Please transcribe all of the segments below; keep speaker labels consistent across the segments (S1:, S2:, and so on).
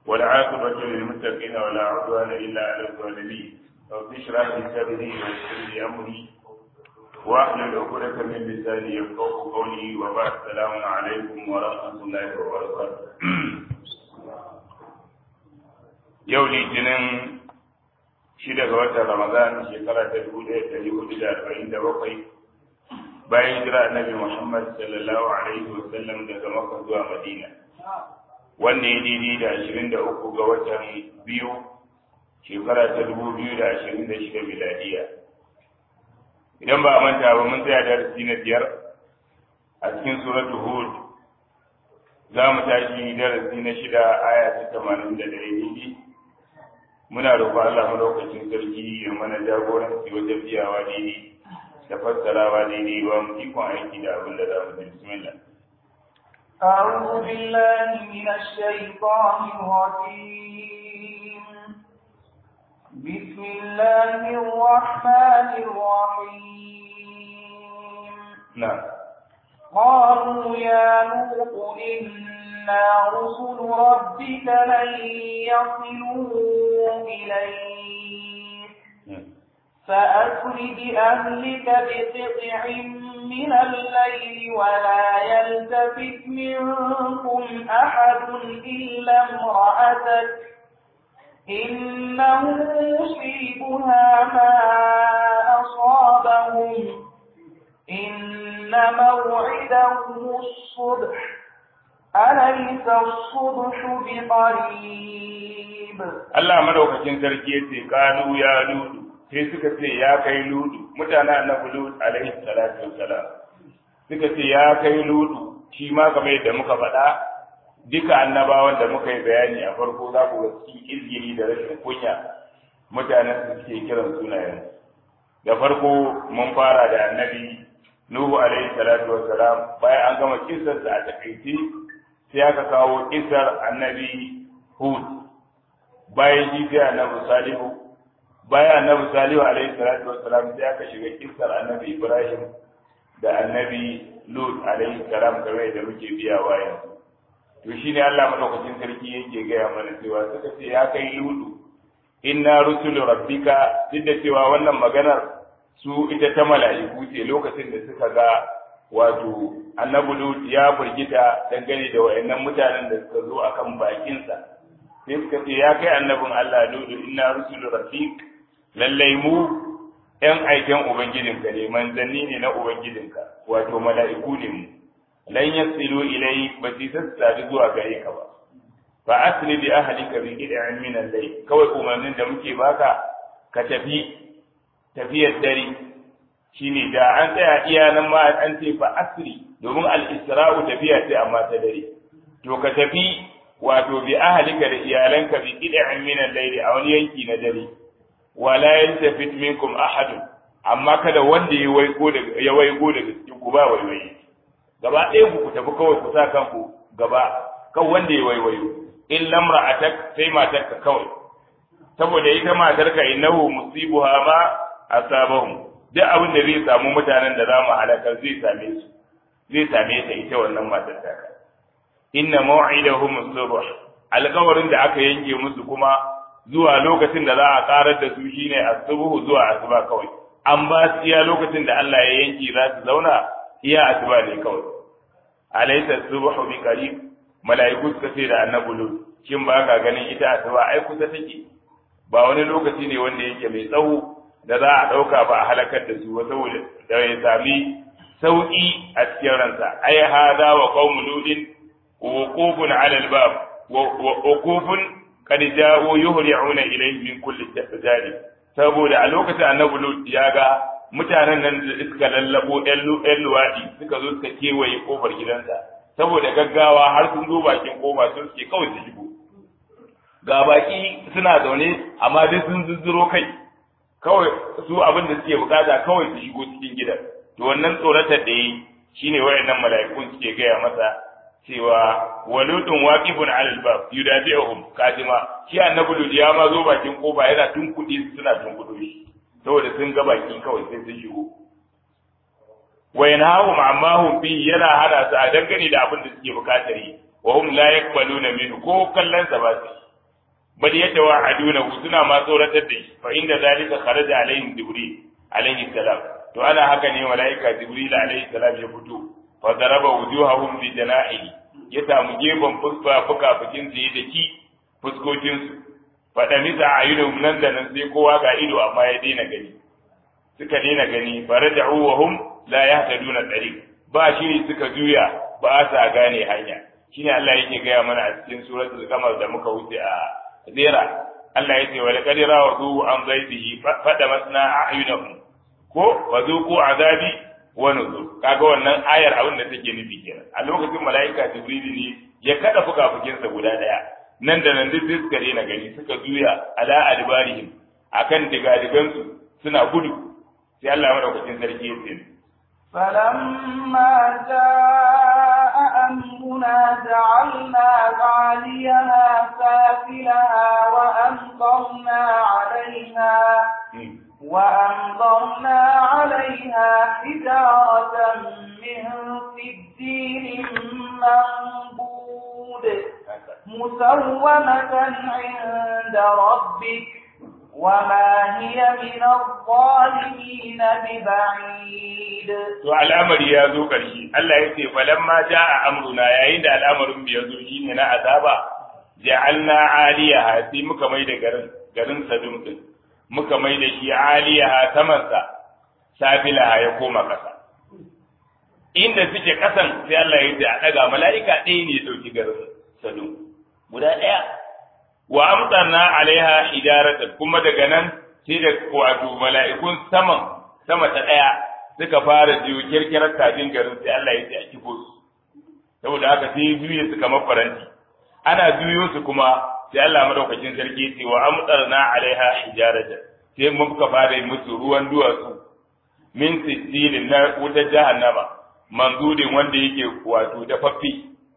S1: والعاقبة للمتقين ولا عدوان إلا على الظالمين رب اشرح لي صدري ويسر لي أمري واحلل عقدة من لساني يفقهوا قولي وبعد السلام عليكم ورحمة الله وبركاته yau litinin shida ga watan ramadan shekara ta dubu ɗaya ɗari hudu da arba'in da bakwai bayan jira annabi muhammad sallallahu alaihi wa sallam daga makka zuwa madina wanda ya daidai da ashirin da uku ga watan biyu shekara ta dubu biyu da ashirin da shida miladiya idan ba a manta ba mun tsaya darasi na biyar a cikin suratu hud za mu tashi darasi na shida aya ta tamanin da ɗaya daidai muna roƙon Allah madaukakin sarki ya mana jagoranci wajen biyawa daidai da fassarawa daidai ba mu ikon aiki da abin da za mu ji bismillah
S2: أعوذ بالله من الشيطان الرجيم بسم الله الرحمن الرحيم
S1: نعم
S2: قالوا يا لوط إنا رسل ربك لن يصلوا إليك فأسر بأهلك بقطع من الليل ولا يلتفت منكم أحد إلا امرأتك إنه يصيبها ما أصابهم إن موعدهم الصبح أليس الصبح بقريب
S1: Allah madaukakin sarki yace kanu ya ludu sai suka ce ya kai ludu mutanen annabi lut alaihi salatu wassalam suka ce ya kai ludu shi ma kamar yadda muka faɗa duka annabawan da muka yi bayani a farko za ku ga cikin izgiri da rashin kunya mutanen su suke kiran sunayen da farko mun fara da annabi nuhu alaihi salatu wassalam bayan an gama kisarsa a takaice sai aka kawo kisar annabi hud bayan shi sai annabi salihu bayan annabi salihu alaihi salatu wassalam sai aka shiga kisar annabi ibrahim da annabi lut alaihi salam game da muke biya wayan to shine Allah madaukakin sarki yake gaya mana cewa suka ce ya kai lutu inna rusulu rabbika duk da cewa wannan maganar su ita ta mala'iku ce lokacin da suka ga wato annabi lut ya burgita dangane da wayannan mutanen da suka zo akan bakinsa sai suka ce ya kai annabin Allah lutu inna rusulu rabbik lallai mu ‘yan aiken Ubangijinka ne, manzanni ne na Ubangijinka, wato mala'iku ne mu, lan yasilu ilai ba su sassabi zuwa gare ka ba. Fa asli bi ahlika bi qid'in min al-layl kawai umarnin da muke baka ka tafi tafiyar dare shine da an tsaya iya nan ma an ce fa asri domin al-isra'u tafiya ce amma ta dare to ka tafi wato bi ahlika da iyalanka bi qid'in min al-layl a wani yanki na dare wala yaltafit minkum ahad amma kada wanda ya waigo daga ya waigo daga cikin ku ba waiwaye gaba ɗaya ku ku tafi kawai ku sa kanku gaba kan wanda ya waiwayo in lamra'atak sai matarka kawai saboda ita matarka innahu musibuha ma asabahum duk abin da zai samu mutanen da zamu halakar zai same su zai same ta ita wannan matar ta inna maw'idahum as-subh alƙawarin da aka yanke musu kuma zuwa lokacin da za a karar da su shine asubuhu zuwa asuba kawai an ba su iya lokacin da Allah ya yanki za su zauna iya asuba ne kawai alaysa asubuhu bi qarib mala'iku suka ce da annabi lut shin ba ka ganin ita asuba ai kusa take ba wani lokaci ne wanda yake mai tsawo da za a dauka ba a halakar da su saboda da ya sami sauki a cikin ransa ai hada wa qaumu ludin wuqufun ala al-bab wa wuqufun kad ja'u yuhri'una ilayhi min kulli janib saboda a lokacin annabi lut ya ga mutanen nan da suka lallabo ɗan luwaɗi suka zo suka kewaye kofar gidansa saboda gaggawa har sun zo bakin kofa sun suke kawai su shigo ga baki suna zaune amma duk sun zuzzuro kai kawai su abin da suke bukata kawai su shigo cikin gidan to wannan tsoratar da yi shine wayannan mala'ikun suke gaya masa cewa waludun waqifun ala albab yudabi'uhum kadima shi annabi lut ya ma zo bakin kofa yana tunkuɗe su suna tunkuɗo shi saboda sun ga baki kawai sai sun shigo wa yanhahum amma hum fi yana hana su a dangane da abin da suke bukatar yi wa hum la yaqbaluna minhu ko kallon sa ba su bal yatawa'aduna suna ma tsoratar da shi fa inda zalika kharaja alaihim jibril alaihi salam to ana haka ne malaika jibril alaihi salam ya fito fa daraba wujuhahum bi jana'ihi ya samu gefen fuska fuka fukin su da ki fuskokin su fa da misa ayyuhum nan da nan sai kowa ga ido amma ya daina gani suka daina gani faraja'u wa hum la yahtaduna tariq ba shi suka juya ba sa gane hanya shine Allah yake gaya mana a cikin suratul qamar da muka wuce a zera Allah yake wa laqad rawadu an zaidihi fada masna a'yunahum ko wa zuqu azabi wa nuzur kaga wannan ayar abin da take nufi kenan a lokacin malaika jibril ne ya kada fukafukin sa guda daya nan da nan duk suka daina gani suka juya ala adbarihim akan digadigan su suna gudu sai Allah madaukakin sarki ya ce
S2: فلما جاء أمرنا جعلنا عاليها سافلها وأمطرنا عليها وأمطرنا عليها حجارة من سجيل منبود مسومة عند ربك وما هي من الظالمين ببعيد
S1: to al'amari ya zo ƙarshe Allah ya ce falamma jaa amruna yayin da al'amarin bai zo shine na azaba ja'alna aliyaha sai muka mai da garin garin sadum din muka mai da shi aliyaha saman sa safilaha ya koma kasa inda suke kasan sai Allah ya ce a daga mala'ika ɗaya ne ya dauki garin sadum guda ɗaya wa amtarna alaiha hijaratan kuma daga nan sai da wato mala'ikun saman sama ta daya suka fara jiyo kirkirar kafin garin sai Allah ya ce a kifo su saboda haka sai juye su kamar faranti ana juyo su kuma sai Allah madaukakin sarki ya ce wa amtarna alaiha hijaratan sai muka fara musu ruwan duwatsu min sittilin na wutar jahannama manzudin wanda yake wato dafaffe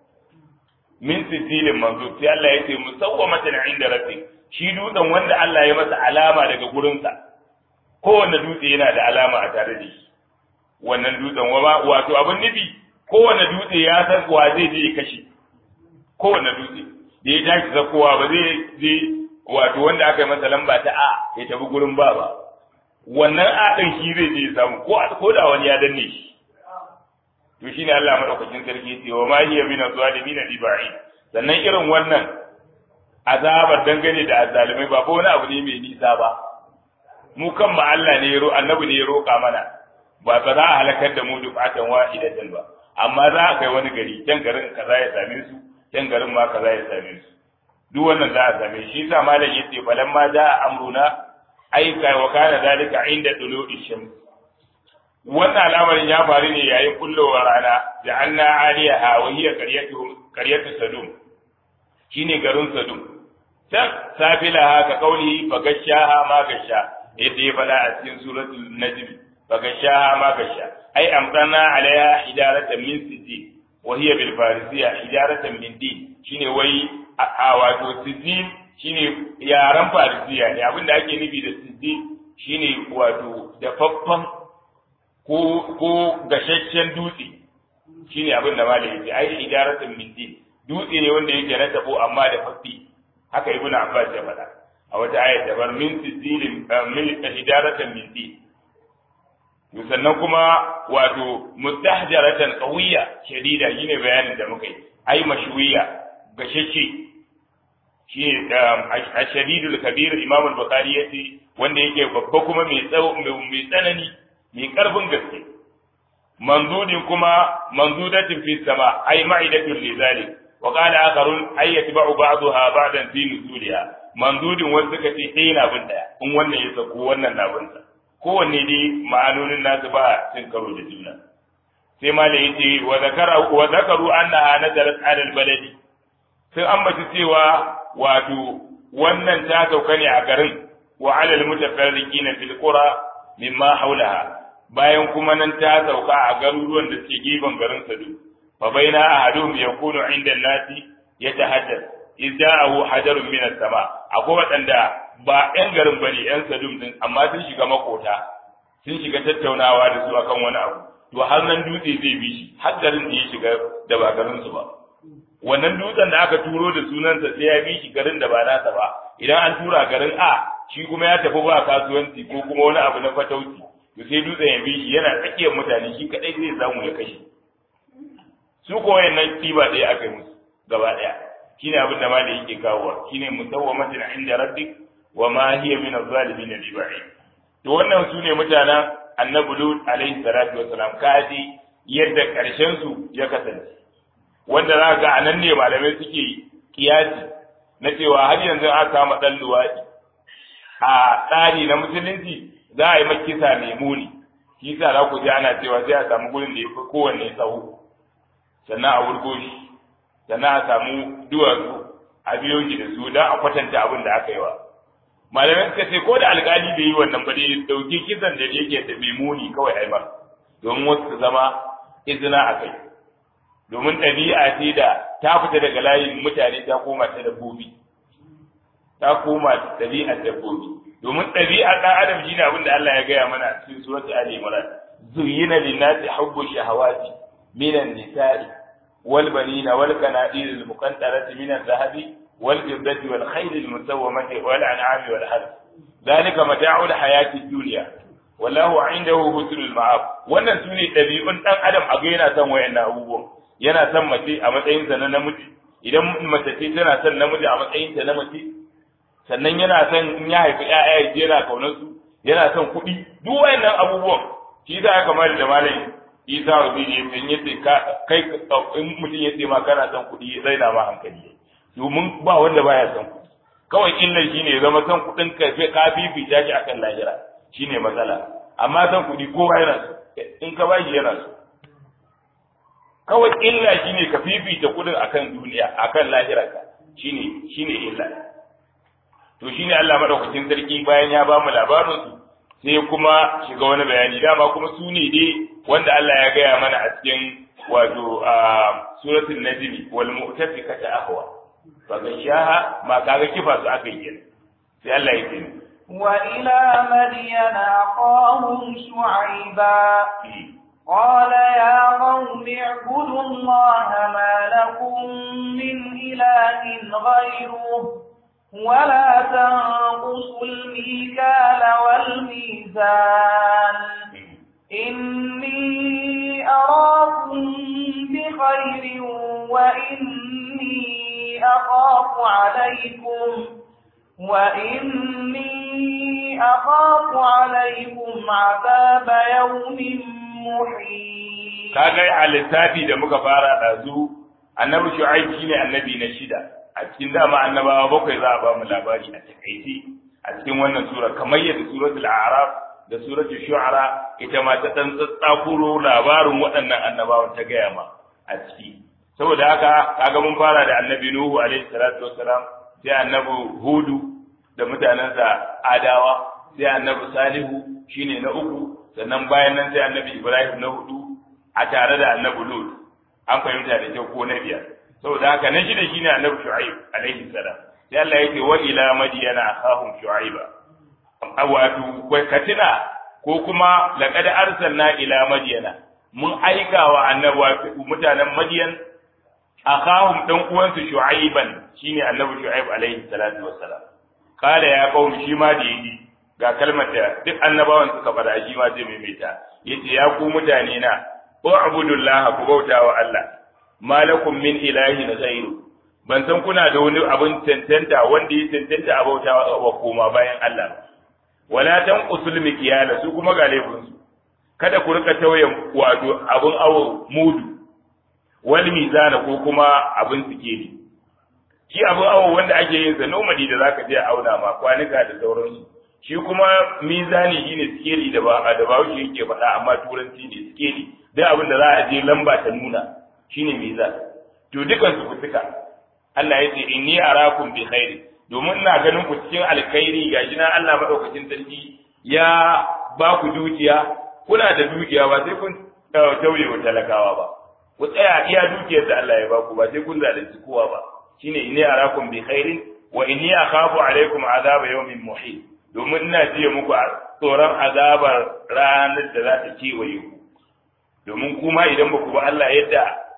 S1: min sijilin manzo sai Allah ya ce musawwamatan inda rabbi shi dutsen wanda Allah ya masa alama daga gurinsa kowanne dutse yana da alama a tare da shi wannan dutsen wato abin nufi kowanne dutse ya san wa zai je ya kashe kowanne dutse da ya tashi zakowa ba zai je wato wanda aka yi masa lamba ta a ya tafi gurin ba ba wannan a ɗin shi zai je ya samu ko da wani ya danne shi to shine Allah madaukakin sarki ce wa ma hiya min az-zalimin bi ba'id sannan irin wannan azabar dangane da azzalimai ba ko wani abu ne mai nisa ba mu kan ma Allah ne ya ro annabi ne ya roka mana ba ba za a halakar da mu dufatan wahidatan ba amma za a kai wani gari can garin kaza ya same su can garin ma kaza ya same su duk wannan za a same shi yasa malam yace falamma da amruna aika wa kana dalika inda tulu'i shams wannan al'amarin ya faru ne yayin kullowar rana da an na aliyaha wa hiya qaryatu sadum shine garin sadum can safilaha ka kauli fa gashaha ma gasha yadda ya faɗa a cikin suratul najm fa gashaha ma gasha ai amdana alaiha hijaratan min sijil wa hiya bil farisiya hijaratan min din shine wai a wato sijil shine yaran farisiya ne abinda ake nufi da sijil shine wato dafaffan ko ko gashashen dutse shine abin da malai yake ai ijaratun min din dutse ne wanda yake na tabo amma da fafi haka ibnu abbas ya faɗa a wata ayat da bar min sijilin min ijaratan min din sannan kuma wato mustahjaratan qawiyya shadida shine bayanin da muka yi ai mashwiya gashashe shine ashadidul kabir imam al-bukhari yace wanda yake babba kuma mai tsawo mai tsanani mai ƙarfin gaske manzudin kuma manzudatin fi sama ai ma'idatun li zalik wa qala akharun ay yatba'u ba'daha ba'dan fi nuzuliha manzudin wanda suka ce ɗaya na bin ɗaya in wannan ya sako wannan na bin sa kowanne dai ma'anonin nasu ba cin karo da juna sai ma da yace wa zakara wa zakaru annaha nazarat ala albaladi sun ambaci cewa wato wannan ta sauka ne a garin wa ala almutafarriqina fil qura mimma haulaha bayan kuma nan ta sauka a garuruwan da suke gefen garin Sadu fa baina ahadum yakunu inda nasi yatahaddath idja'ahu hajarun min as-sama akwai wadanda ba ƴan garin bane ƴan Sadum din amma sun shiga makota sun shiga tattaunawa da su akan wani abu to har nan dutse zai bi shi har garin da ya shiga da ba garin su ba wannan dutsen da aka turo da sunansa sai ya bi shi garin da ba nasa ba idan an tura garin A shi kuma ya tafi ba kasuwanci ko kuma wani abu na fatauci to sai dutsen ya bi shi yana tsakiyar mutane shi kadai zai samu ya kashe su ko wayannan kiba ɗaya aka yi musu gaba ɗaya shine abin da malai yake kawowa shine musawwamatin inda rabbik wa ma hiya min az-zalimin bi ba'id to wannan su ne mutanen annabi lut alaihi salatu wassalam kaji yadda karshen su ya kasance wanda za ga anan ne malamai suke kiyasi na cewa har yanzu an kama dan luwadi a tsari na musulunci za a yi makisa mai muni shi sa za ku ji ana cewa sai a samu gurin da ya fi kowanne tsawo sannan a wurgo shi sannan a samu duwatsu a biyo shi da su don a kwatanta abin da aka yi wa malamai suka ce ko da alkali bai yi wannan ba dai dauki kisan da yake da mai muni kawai aimar domin wasu su zama izina a kai domin ɗabi'a ce da ta fita daga layin mutane ta koma ta dabbobi ta koma ɗabi'ar dabbobi domin ɗabi'ar ɗan adam shi ne abin da Allah ya gaya mana a cikin suratul Ali Imran zuyyina lin-nasi hubbu shahawati minan nisa'i wal banina wal qanatir al-muqantarati min adh-dhahabi wal fiddati wal khayl al-musawwamati wal an'ami wal harth dhalika mata'u al-hayati ad-dunya wallahu 'indahu husnul ma'ab wannan sune ɗabi'un ɗan adam a ga yana son wayannan abubuwan yana son mace a matsayinsa na namiji idan mace ce tana son namiji a matsayinta na mace sannan yana son in ya haifi ƴaƴa ya yana kaunar su yana son kuɗi duk wayannan abubuwan shi za ka kamar da malam Isa Rabi ya san yace ka kai in mutum ya ce ma kana son kuɗi zai na ma hankali domin ba wanda baya son kuɗi kawai illar shine ya zama son kuɗin ka ka fifita shi akan lahira shine matsala amma son kuɗi kowa yana so in ka bashi yana so kawai illa shine ka fifita kuɗin akan duniya akan lahirarka shine shine illa to shine Allah madaukakin sarki bayan ya ba mu labarin su sai kuma shiga wani bayani dama kuma su ne dai wanda Allah ya gaya mana a cikin wato a suratul najmi wal mu'tafikata ahwa fa gashaha ma kaga kifa su aka yi sai Allah ya ce
S2: وإلى مدين أخاهم شعيبا قال يا قوم اعبدوا الله ما لكم من إله غيره ولا تنقصوا الميكال والميزان إني أراكم بخير وإني أخاف عليكم وإني أخاف عليكم عذاب يوم محيط
S1: kaga a lissafi da muka fara ɗazu annabi shu'aib shine annabi na shida a cikin dama annabawa bakwai za a ba mu labari a takaice a cikin wannan sura kamar yadda suratul a'raf da suratul shu'ara ita ma ta dan tsatsakuro labarin waɗannan annabawan ta gaya ma a ciki saboda haka kaga mun fara da annabi nuhu alaihi salatu wassalam sai annabi hudu da mutanensa adawa sai annabi salihu shine na uku sannan bayan nan sai annabi ibrahim na hudu a tare da annabi lut an fahimta da kyau ko na biyar saboda haka na shida shine annabi shu'aib alaihi salam sai Allah yake wa ila madyana akhahum shu'aiba wato katina ko kuma laqad arsalna ila madyana mun aika wa annabi mutanen madyan akhahum dan uwansu shu'aiban shine annabi shu'aib alaihi salatu wassalam kala ya qaumi shi ma da yi ga kalmar da duk annabawan suka fada shi ma zai maimaita yace ya ku mutane na u'budullaha ku bauta wa Allah malakum min ilahin ghairu ban san kuna da wani abin tantanta wanda ya tantanta a bauta wa koma bayan Allah wala tan usul mikiyala su kuma ga laifin su kada ku rika tauye wato abin awo mudu wal mizana ko kuma abin sikeli shi abin awo wanda ake yin sa nomadi da zaka je a auna ma kwanuka da sauransu shi kuma mizani shine sikeli da ba da ba shi yake faɗa amma turanci ne sikeli duk abin da za a je lamba ta nuna shine mizan to dukan su kutuka Allah ya ce inni arakum bi khairi domin ina ganin ku cikin alkhairi gashi na Allah madaukakin sarki ya ba ku dukiya kuna da dukiya ba sai kun tauye wa talakawa ba ku tsaya iya dukiyar da Allah ya ba ku ba sai kun zalunci kowa ba shine inni arakum bi khairin wa inni akhafu alaikum azaba yawmin muhit domin ina jiya muku tsoron azabar ranar da za ta kewaye ku domin kuma idan ba ku ba Allah yadda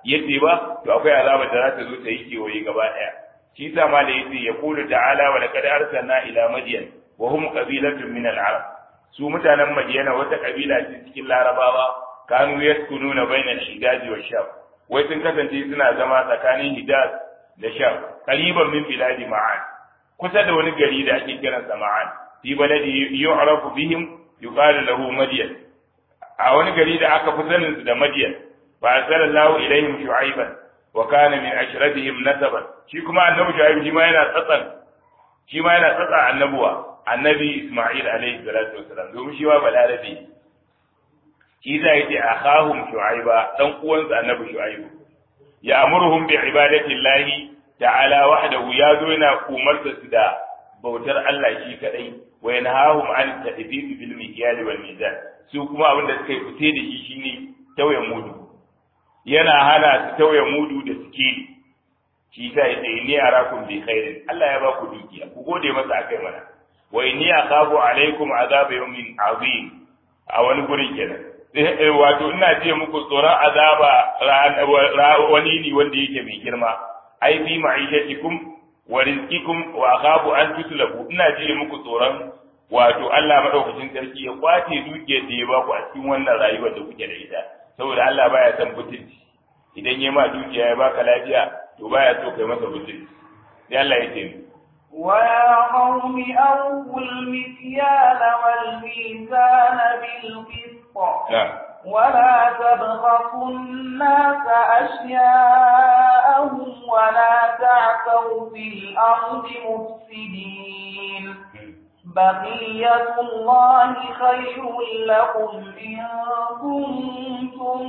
S1: yadda ba to akwai azaba da za ta zo ta yi kewaye gaba ɗaya shi sa ma da yace ya kulu ta'ala wa laqad arsalna ila madyan wa hum qabilatun min al-arab su mutanen madiyana wata kabila ce cikin larabawa kanu yaskununa bainal hijaz wa sham wai sun kasance suna zama tsakanin hijaz da sham qariban min biladi ma'an kusa da wani gari da ake kiransa ma'an fi baladi yu'rafu bihim yuqalu lahu madyan a wani gari da aka fi sanin su da madyan fa arsalallahu ilaihim shu'aiban wa kana min ashratihim nasaban shi kuma annabi shu'aib shi ma yana tsatsan shi ma yana tsatsa annabuwa annabi isma'il alaihi salatu wasalam domin shi ma balarabe shi za ya ce akhahum shu'aiba dan uwansa annabi shu'aibu ya amuruhum bi ibadati llahi ta'ala wahdahu ya zo yana umarta su da bautar Allah shi kadai wa yanhahum an tadbir bil mikyal wal mizan su kuma abin da suka yi fice da shi shine tauye mudu yana hana su tauye mudu da sikeli shi sa ya ce ni arakum bi khairin Allah ya ba ku dukiya ku gode masa akai mana wa inni akhafu alaikum azab yawmin azim a wani gurin kenan wato ina ce muku tsoron azaba wani ne wanda yake mai girma ai fi ma'ishatikum wa rizqikum wa akhafu an tutlabu ina ji muku tsoron wato Allah madaukakin sarki ya kwace dukiyar da ya baku a cikin wannan rayuwar da kuke da ita saboda Allah baya son butulci idan ya ma dukiya ya baka lafiya to baya so kai masa butulci sai Allah ya ce
S2: ويا قوم أوفوا المكيال والميزان بالقسط
S1: نعم
S2: ولا تبخسوا الناس أشياءهم ولا تعثوا في الأرض مفسدين بقية الله خير لكم إن كنتم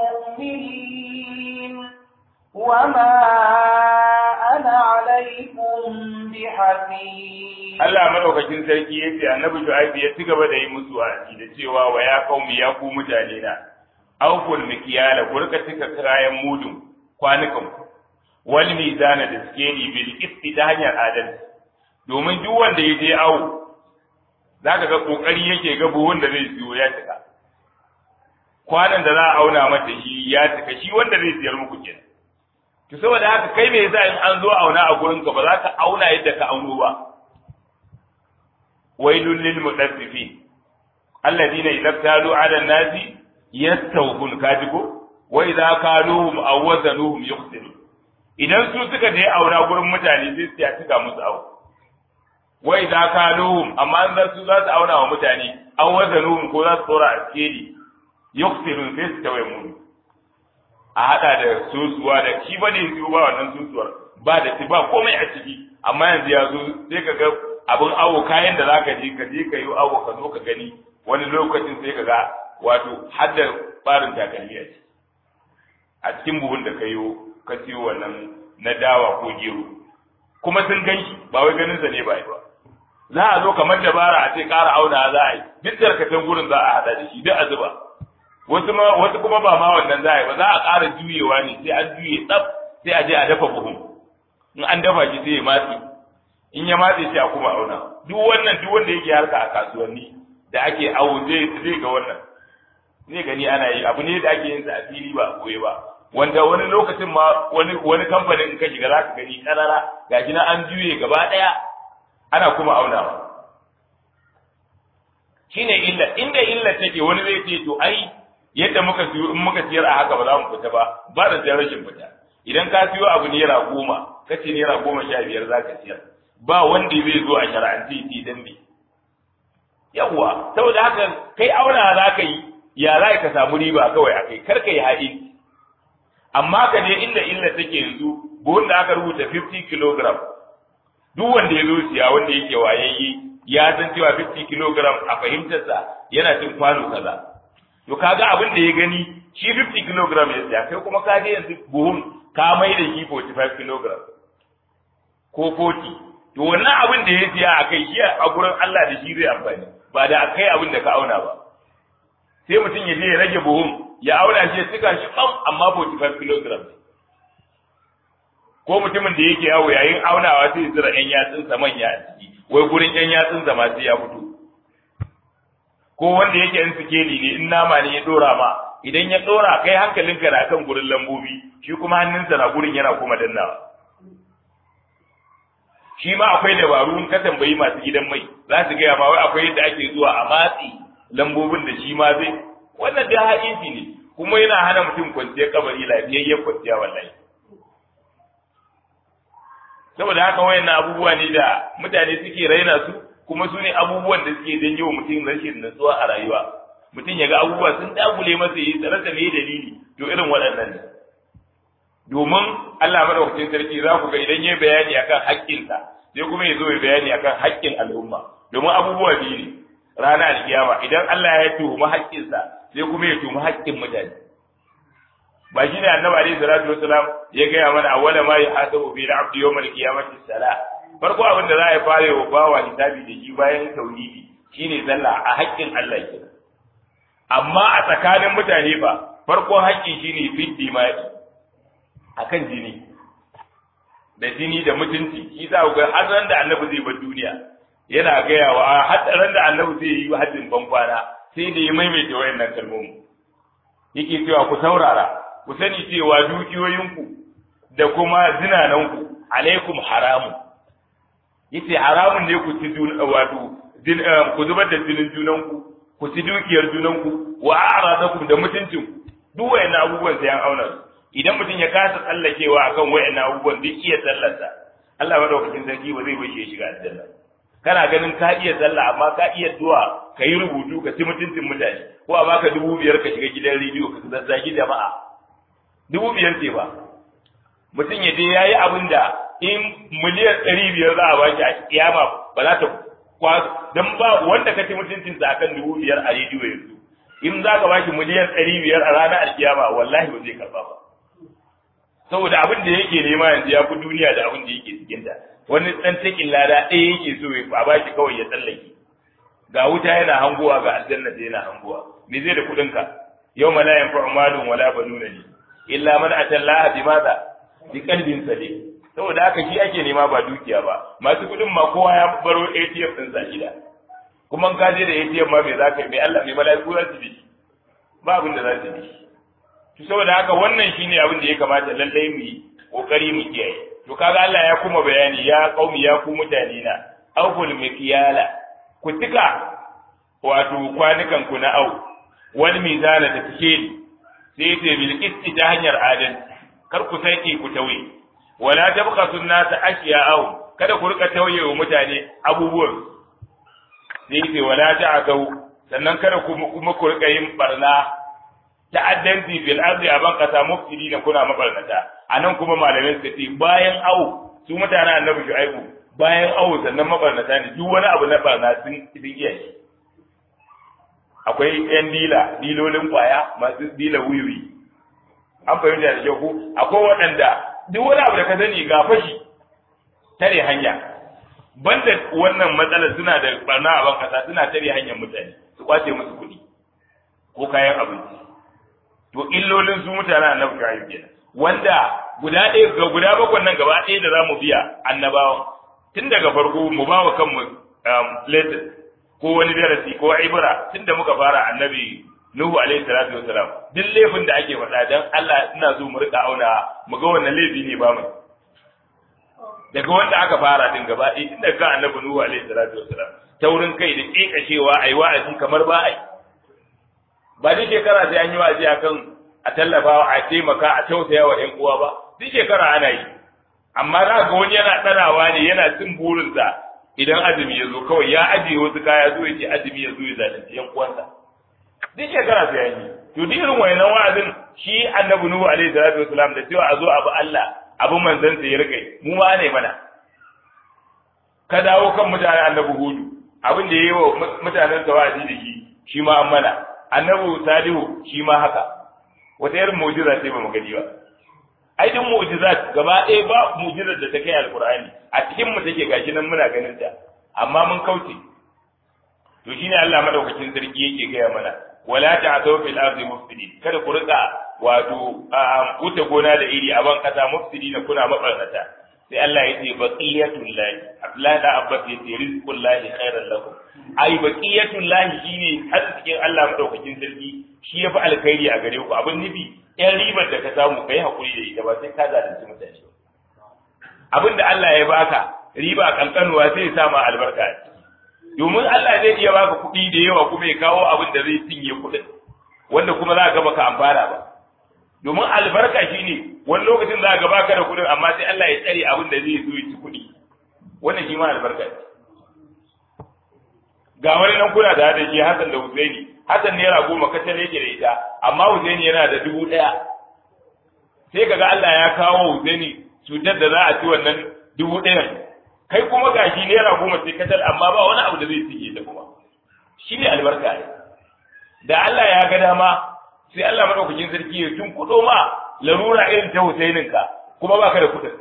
S2: مؤمنين وما أنا عليكم بحفيظ
S1: Allah madaukakin sarki ya ce annabi Shu'aib ya ci gaba da yi musu wa'azi da cewa wa ya qaumi ya ku mutane na awful mikyala ku rika cika kayan mudun kwanukan ku wal mizana da skeli bil qisti ta hanyar adalci domin duk wanda ya je awo zaka ga kokari yake ga buhun da zai siyo ya cika kwanan da za a auna mata shi ya cika shi wanda zai siyar muku kenan to saboda haka kai me yasa in an zo auna a gurin ka ba za ka auna yadda ka auno ba wailul lil mudaffifin alladhina idza talu ala nasi yastawfun kajigo wa idza kaluhum aw wazanuhum yukhsirun idan su suka je auna gurin mutane sai su ya cika musu awo wa idza kaluhum amma an su za su auna wa mutane aw wazanuhum ko za su tsora a skeli yukhsirun sai su tawaye mu a hada da susuwa da shi ba ne su ba wannan susuwar ba da ba komai a ciki amma yanzu ya zo sai ka ga abin awo kayan da zaka je ka je ka yi awo ka zo ka gani wani lokacin sai ka ga wato har da barin takalmi a ciki a cikin buhun da ka yi ka siyo wannan na dawa ko gero kuma sun gan shi ba wai ganin sa ne ba ba za a zo kamar dabara a ce ƙara auna za a yi duk tarkacen gurin za a haɗa da shi duk a zuba wasu ma wasu kuma ba ma wannan za a yi ba za a ƙara juyewa ne sai an juye tsaf sai a je a dafa buhun in an dafa shi sai ya matse in ya matse shi a kuma auna duk wannan duk wanda yake harka a kasuwanni da ake awo zai zai ga wannan zai gani ana yi abu ne da ake yin sa a fili ba a koyi ba wanda wani lokacin ma wani wani kamfanin in ka shiga za ka gani karara gashi na an juye gaba ɗaya ana kuma aunawa shine illa inda illa take wani zai ce to ai yadda muka siyo in muka siyar a haka ba za mu fita ba ba da sayar rashin fita idan ka siyo abu naira goma ka ce naira goma sha biyar za ka siyar ba wanda zai zo a shara'anci ti dan me yawwa saboda haka kai auna za ka yi ya za ka samu riba kawai a kai kar ka yi haɗi amma ka je inda illa take yanzu buhun da aka rubuta 50 kilogram duk wanda ya zo siya wanda yake wayayye ya san cewa 50 kilogram a fahimtarsa yana cin kwano kaza to kaga abin da ya gani shi 50 kilogram ya siya kai kuma ka je yanzu buhun ka mai da shi 45 kilogram ko 40 to wannan abin da ya siya a kai shi a gurin Allah da shi zai amfani ba da kai abin da ka auna ba sai mutum ya je ya rage buhun ya auna shi ya cika shi kam amma 45 kilogram ko mutumin da yake yawo yayin aunawa sai ya zira yan yatsunsa manya a ciki wai gurin yan yatsunsa ma sai ya fito ko wanda yake in sikeli ne in nama ne ya dora ma idan ya dora kai hankalinka na kan gurin lambobi shi kuma hannunsa na gurin yana kuma dannawa shi ma akwai dabaru in ka tambayi masu gidan mai za su gaya ma wai akwai yadda ake zuwa a matsi lambobin da shi ma zai wannan da haƙiƙi ne kuma yana hana mutum kwanciyar kabari lafiyayyen kwanciya wallahi saboda haka wayannan abubuwa ne da mutane suke raina su kuma su ne abubuwan da suke janyo wa mutum rashin natsuwa a rayuwa mutum ya ga abubuwa sun dagule masa yi tsare me dalili to irin waɗannan ne domin Allah madaukakin sarki za ku ga idan ya bayani akan haƙƙinsa sai kuma ya zo ya bayani akan haƙƙin al'umma domin abubuwa biyu ne rana alkiyama idan Allah ya tuhumi haƙƙinsa sai kuma ya tuhumi haƙƙin mutane ba shi ne annabi alaihi salatu wasalam ya gaya mana awwala ma yuhasabu bi al-abdi yawm al-qiyamati salah farko abin da za a fara wa bawa hisabi da shi bayan tauhidi shine sallah a haƙƙin Allah ke amma a tsakanin mutane ba farko haƙƙi shine fit dimai akan jini da jini da mutunci shi za ku ga har ran da annabi zai bar duniya yana gaya wa har ran da annabi zai yi hajjin bankwana sai da ya maimaita wayannan kalmomi yake cewa ku saurara ku sani cewa dukiyoyinku da kuma zinananku alaikum haramun yace haramun ne ku ci wato ku zubar da jinin junanku ku ci dukiyar junanku wa a'radakum da mutuncin duk wayannan abubuwan sai an auna su idan mutum ya kasa tsallakewa akan wayannan abubuwan duk iya sallarsa Allah madaukakin sarki ba zai bashi ya shiga aljanna kana ganin ka iya sallah amma ka iya zuwa ka yi rubutu ka ci mutuncin mutane ko a baka dubu biyar ka shiga gidan rediyo ka zazzagi jama'a dubu biyar ce ba mutum ya je ya yi abin da in miliyan ɗari biyar za a ba shi a kiyama ba za ta kwa don ba wanda ka ci mutuncin sa akan dubu biyar a rediyo yanzu in za ka ba shi miliyan ɗari biyar a ranar alkiyama wallahi ba zai karba ba saboda abin da yake nema yanzu ya fi duniya da abin da yake cikin ta wani ɗan cikin lada ɗaya yake so ya ba shi kawai ya tsallake ga wuta yana hanguwa ga aljanna da yana hanguwa me zai da kuɗinka yau ma la yanfa'u malun wala banuna li illa man atallaha bi madha bi qalbin salim saboda haka shi ake nema ba dukiya ba masu kudin ma kowa ya baro ATM din sa gida kuma ka je da ATM ma me zaka mai Allah mai malaiku za su bi ba abin da za su bi to saboda haka wannan shine abin da ya kamata lallai mu yi kokari mu kiyaye to kaga Allah ya kuma bayani ya qaumi ya ku mutane na awful mikyala ku tika wato kwanukan ku na au wani mizana da fike ni sai ce bil qisti ta hanyar adalci kar ku sake ku tauye wala tabqasu an-nasa ashya'ahum kada ku rika tauye wa mutane abubuwan sai ce wala ta'tau sannan kada ku kuma ku rika yin barna ta'addanci fil ardi aban kasa mufsidina kuna mabarnata anan kuma malamai suka ce bayan au su mutanen annabi shu'aibu bayan au sannan mabarnata ne duk wani abu na barna sun sun iya shi akwai yan dila dilolin kwaya masu dila wiwi an fahimta da kyau ko akwai waɗanda duk wani abu da ka sani ga fashi tare hanya banda wannan matsalar suna da barna a bankasa suna tare hanyar mutane su kwace musu kuɗi ko kayan abinci to illolin su mutanen annabi Shu'aib kenan wanda guda ɗaya ga guda bakwai nan gaba ɗaya da zamu biya annabawa tun daga farko mu ba wa kanmu lesson ko wani darasi ko ibra tun da muka fara annabi Nuhu alaihi salatu wasalam duk laifin da ake faɗa dan Allah ina so mu rika auna mu ga wannan laifi ne ba mu daga wanda aka fara din gaba ɗaya tun daga annabi Nuhu alaihi salatu wasalam taurin kai da kekashewa ai wa'azi kamar ba ai ba duk shekara sai an yi wa'azi akan a tallafa a taimaka a tausaya wa ƴan uwa ba duk shekara ana yi amma za ga wani yana tsanawa ne yana cin burinsa idan azumi ya zo kawai ya ajiye wasu kaya zo ya ce azumi ya zo ya zalunci ƴan uwansa duk shekara sai an yi to duk irin wayannan wa'azin shi annabi nuhu alaihi salatu wasalam da cewa a zo abu Allah abu manzon sa ya rike mu ma ne mana ka dawo kan mutanen annabi hudu abin da yayi wa mutanen sa wa'azi da shi shi ma an mana annabi salihu shi ma haka wata irin mu'jiza ce ba mu gani ba ai duk mu'jizat gaba ɗaya ba mu'jizar da ta kai alqur'ani a cikin mu take gashi nan muna ganin ta amma mun kauce to shine Allah madaukakin sarki yake gaya mana wala ta'thaw fil ardi mufsidin kada ku rika wato wuce gona da iri a ban kasa mufsidin kuna mabarnata sai Allah ya ce baqiyatul lahi Abdullahi da Abbas ya ce rizqul lahi khairan lakum ai baqiyatul lahi shine arzikin Allah madaukakin sarki shi yafi alkhairi a gare ku abin nufi yan ribar da ka samu kai hakuri da ita ba sai ka zalunci mutane abin da Allah ya baka riba kankanuwa sai ya sa ma albarka a ciki domin Allah zai iya baka kuɗi da yawa kuma ya kawo abin da zai cinye kuɗin wanda kuma za ka baka amfana ba domin albarka shine wani lokacin za ka baka da kuɗin amma sai Allah ya tsare abin da zai zo ya ci kuɗi wannan shi ma albarka ce ga wani nan kuna da da shi Hassan da Husaini Hassan naira goma kacal yake da ita amma Husaini yana da dubu ɗaya sai kaga Allah ya kawo Husaini cutar da za a ci wannan dubu ɗayan kai kuma gashi naira goma sai kacal amma ba wani abu da zai sige ta kuma shi ne albarka ne da Allah ya ga dama sai Allah madaukakin sarki ya tun kudo ma larura irin ta Husainin ka kuma baka da kudin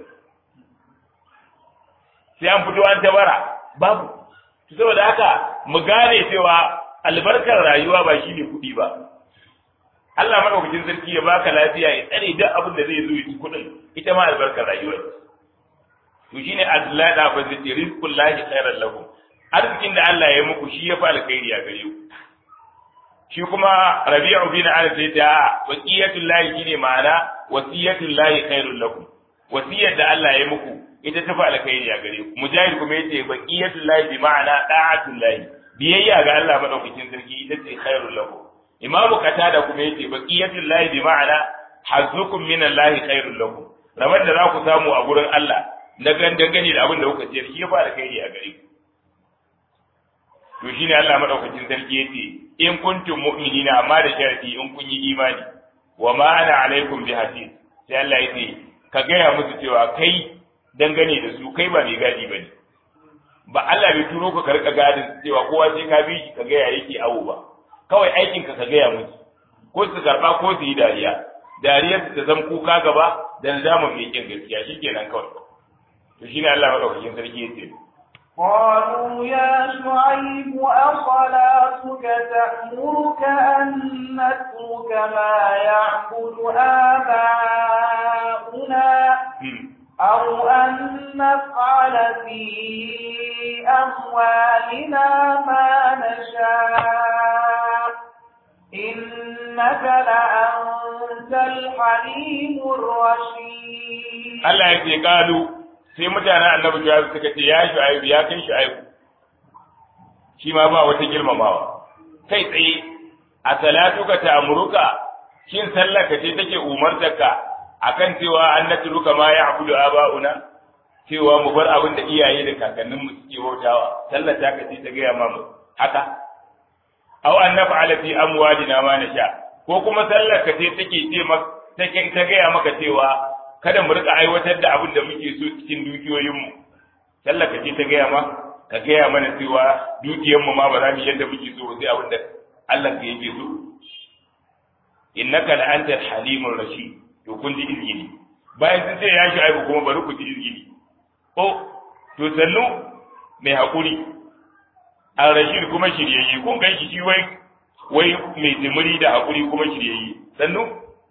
S1: sai an fito an tabara babu to saboda haka mu gane cewa albarkar rayuwa ba shi ne kuɗi ba Allah madaukakin sarki ya baka lafiya ya tsare duk abin da zai zo ya ci kuɗin ita ma albarkar rayuwa to shine azlada fa zai rizqul lahi khairan lakum arzikin da Allah ya muku shi ya fa alkhairi a gare ku shi kuma rabi'u bin anas sai ta waqiyatul lahi shine ma'ana wasiyatul lahi khairul lakum wasiyar da Allah ya muku ita ta fa alkhairi a gare ku mujahid kuma yace waqiyatul lahi bi ma'ana da'atul lahi biyayya ga Allah madaukakin sarki ita ce khairul lakum imamu qatada kuma yace baqiyatul lahi bi ma'ana hazzukum min allahi khairul lakum rabar da za ku samu a gurin Allah na gandangane da abin da kuka ciyar shi ya fara kai a gare ku to shine Allah madaukakin sarki yace in kuntum mu'minina amma da sharadi in kun yi imani wa ma ana alaikum bi hafiz sai Allah yace ka gaya musu cewa kai dangane da su kai ba mai gadi bane ba Allah bai turo ka karka gadin cewa kowa sai ka bi shi ka gaya yake awo ba kawai aikin ka ka gaya musu ko su karba ko su yi dariya dariyar ta zama kuka gaba da nadamin mai kin gaskiya shikenan kawai to shine Allah madaukakin sarki yace
S2: قالوا يا شعيب أصلاتك تأمرك أن نترك ما يعبد آباؤنا أو أن نفعل في أموالنا ما نشاء إنك لأنت الحليم الرشيد
S1: Allah ya ce kalu sai mutanen annabi Shu'aib suka ce ya Shu'aib ya kai Shu'aib shi ma ba wata girmamawa kai tsaye a salatuka ta amuruka shin sallaka ce take umartarka akan cewa an natruka ma ya'budu aba'una cewa mu bar abin da iyaye da kakannin mu suke bautawa sallar ta kace ta gaya mamu haka aw an naf'ala fi amwalina ma nasha ko kuma sallar ka ce take ce maka take ta gaya maka cewa kada mu rika aiwatar da abin da muke so cikin dukiyoyin mu sallar ka ce ta gaya ma ka gaya mana cewa dukiyar mu ma ba za mu yadda muke so sai abin da Allah ka yake so innaka la antal halimur rashid to kun ji izgili bayan sun ce ya shi aibu kuma bari ku ji izgili o to sannu mai haƙuri al rashid kuma shiryayye kun gan shi shi wai wai mai jimiri da haƙuri kuma shiryayye sannu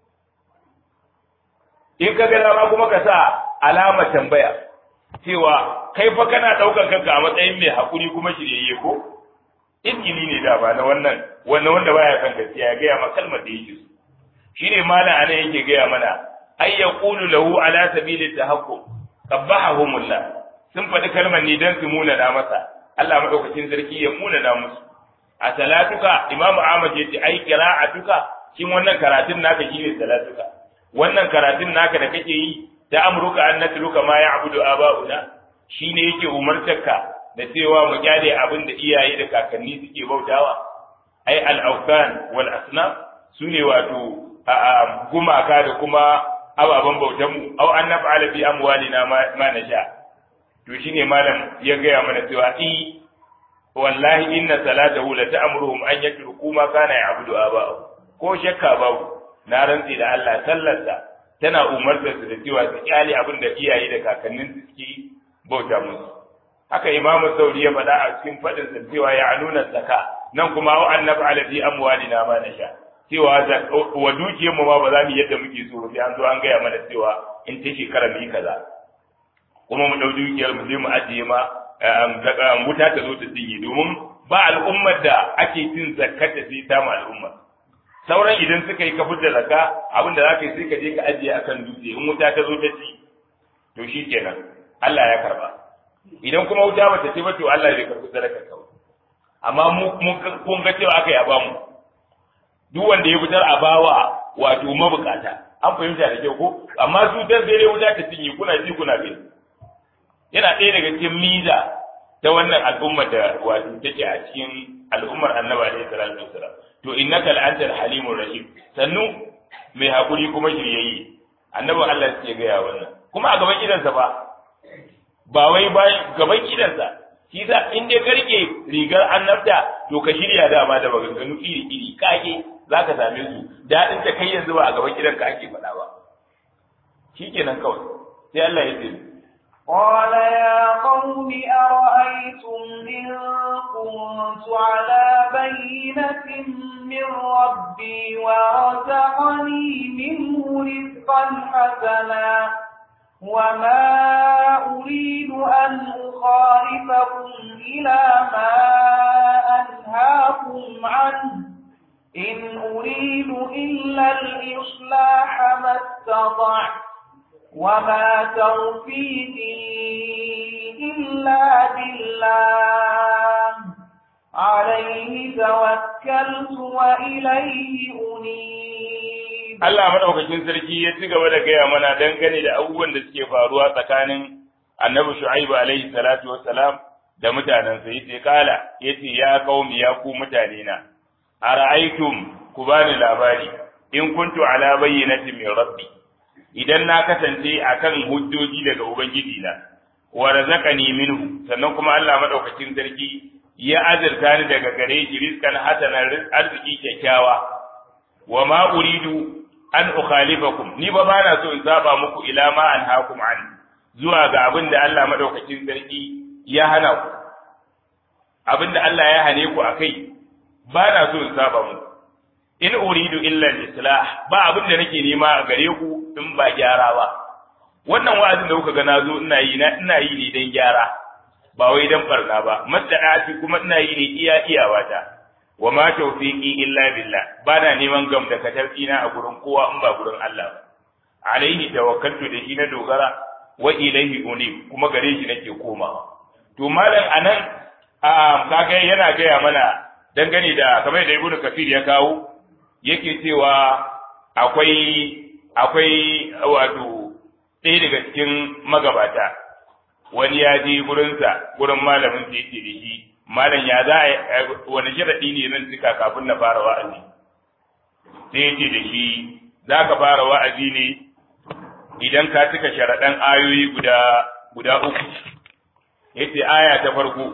S1: in ka ga dama kuma ka sa alama tambaya cewa kai fa kana ɗaukar kanka a matsayin mai haƙuri kuma shiryayye ko izgili ne da ba na wannan wannan wanda baya kan gaskiya ya gaya ma kalmar da yake so shine malam anan yake gaya mana ay yaqulu lahu ala sabili tahaqqum qabbahumullah sun faɗi kalmar ne dan su muna da masa Allah madaukakin sarki ya muna da musu a salatuka imamu ahmad yace ai qira'atuka shin wannan karatun naka shine salatuka wannan karatun naka da kake yi ta amruka an natluka ma ya'budu aba'una shine yake umartarka da cewa mu kyale abin da iyaye da kakanni suke bautawa ai al-awthan wal asnam sune wato gumaka da kuma ababen bautanmu au an naf'ala fi amwalina ma nasha to shine malam ya gaya mana cewa i wallahi inna salatahu la ta'muruhum an yatruku ma kana ya'budu aba'u ko shakka babu na rantsi da Allah sallarsa tana umartar su da cewa su kyale abin da iyaye da kakannin su suke bauta musu haka imamu sauri ya faɗa a cikin faɗin sa cewa ya nuna zaka nan kuma au an naf'ala fi amwalina ma nasha cewa wa dukiyar mu ma ba za mu yadda muke so sai an zo an gaya mana cewa in ta shekara mu yi kaza kuma mu ɗau dukiyar mu je mu ajiye ma wuta ta zo ta cinye domin ba al'ummar da ake cin zakkata sai ta mu al'umma sauran idan suka yi kafin da zakka abin da za ka yi sai ka je ka ajiye akan dutse in wuta ta zo ta ci to shi kenan Allah ya karba idan kuma wuta bata ce ba to Allah bai karbi sadaka kawai amma mu kun ga cewa aka yi a bamu duk wanda ya fitar a bawa wato mabukata an fahimta da kyau ko amma su dan sai dai wuta ta cinye kuna ji kuna gani yana ɗaya daga cikin miza ta wannan al'ummar da wato take a cikin al'ummar annabi alaihi salatu wasalam to innaka la'antal halimur rahim sannu mai hakuri kuma shiryayye annabi Allah ya gaya wannan kuma a gaban idansa ba ba wai ba gaban idansa shi sa in dai karke rigar annabta to ka shirya dama da maganganu iri iri kage zaka same su dadin ta kai yanzu ba a gaban idanka ake faɗa ba shikenan kawai sai Allah ya ce
S2: قال يا قوم أرأيتم إن كنت على بينة من ربي ورزقني منه رزقا حسنا وما أريد أن أخالفكم إلى ما أنهاكم عنه إن أريد إلا الإصلاح ما استطعت وما توفيقي إلا بالله عليه توكلت وإليه أنيب
S1: Allah madaukakin sarki ya ci gaba da gaya mana dangane da abubuwan da suke faruwa tsakanin Annabi Shu'aibu alaihi salatu wassalam da mutanensa yace kala yace ya qaumi ya ku mutane na ara'aytum ku bani labari in kuntu ala bayyinatin min rabbi idan na kasance akan hujjoji daga ubangiji na wa razaqani minhu sannan kuma Allah madaukakin sarki ya azurta ni daga gare shi rizqan hasanan arziki kyakkyawa wa ma uridu an ukhalifakum ni ba bana so in saba muku ila ma anhaakum an zuwa ga abin da Allah madaukakin sarki ya hana ku abin da Allah ya hane ku akai bana so in saba muku in uridu illa al-islah ba abin da nake nema a gare ku in ba gyara ba wannan wa'azin da kuka ga nazo ina yi na ina yi ne dan gyara ba wai dan barna ba madda'ati kuma ina yi ne iya iyawata wa ma tawfiqi illa billah bana neman gam da katarfina a gurin kowa in ba gurin Allah ba alaihi tawakkaltu da shi na dogara wa ilaihi unib kuma gare shi nake komawa to malam anan a kaga yana gaya mana dangane da kamar da ibnu kafir ya kawo yake cewa akwai akwai wato ɗaya daga cikin magabata wani ya je gurinsa gurin malamin da yake da shi malam ya za a wani sharaɗi ne zan cika kafin na fara wa'azi sai yake da shi za ka fara wa'azi ne idan ka cika sharaɗan ayoyi guda guda uku yace aya ta farko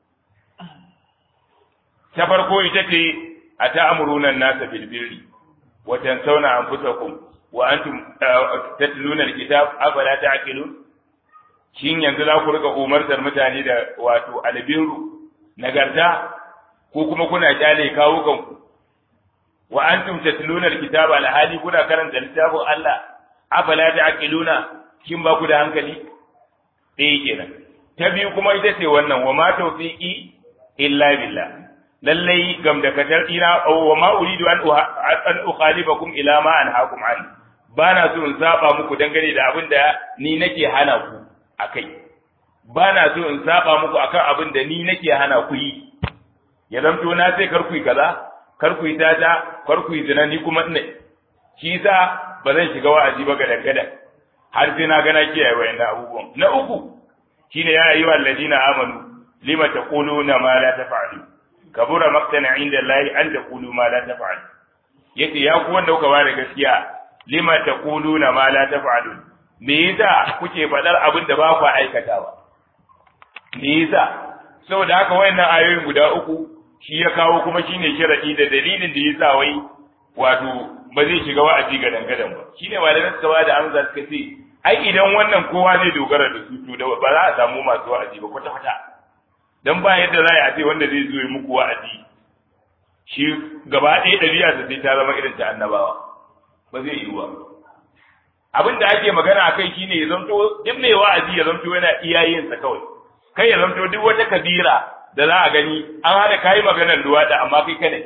S1: ta farko ita ce a ta'amuruna an-nasa bil birri wa tansawna anfusakum wa antum tatluna al-kitab afala ta'qilun shin yanzu za ku rika umartar mutane da wato albiru nagarta ko kuma kuna kyale kawo kanku wa antum tatluna alkitaba alhali kuna karanta littafin Allah afala ta'qiluna kin ba ku da hankali eh kenan ta biyu kuma ita ce wannan wa ma tawfiqi illa billah lallai gam da katar ina wa ma uridu an an ukhalifakum ila ma anhaakum an bana so in saba muku dangane da abin da ni nake hana ku akai bana so in saba muku akan abin da ni nake hana ku yi ya zamto na sai kar ku yi kaza kar ku yi tata kar ku yi zina ni kuma ina shi yasa ba zan shiga wa'azi ba gadan gadan har sai na ga na kiyaye wayannan abubuwan na uku shine ya ayyuhal alladina amanu lima taquluna ma la taf'alun kabura maqtana inda Allah an taqulu ma la taf'alun yace ya ku wanda kuka bada gaskiya lima taquluna ma la taf'alun me yasa kuke faɗar abin da ba ku aikatawa me yasa saboda haka wayannan ayoyin guda uku shi ya kawo kuma shine sharadi da dalilin da yasa wai wato ba zai shiga wa'azi ga dangadan ba shine malaman suka bada amsa suka ce ai idan wannan kowa zai dogara da su to da ba za a samu masu wa'azi ba kwata kwata dan ba yadda za a ce wanda zai zo muku wa'azi shi gaba ɗaya ɗabi'a sai ta zama irin ta annabawa ba zai yi ba abin da ake magana akai shine ya zanto duk mai wa'azi ya zanto yana iyayensa kawai kai ya zanto duk wata kabira da za a gani an hana kayi maganar luwaɗi amma kai kada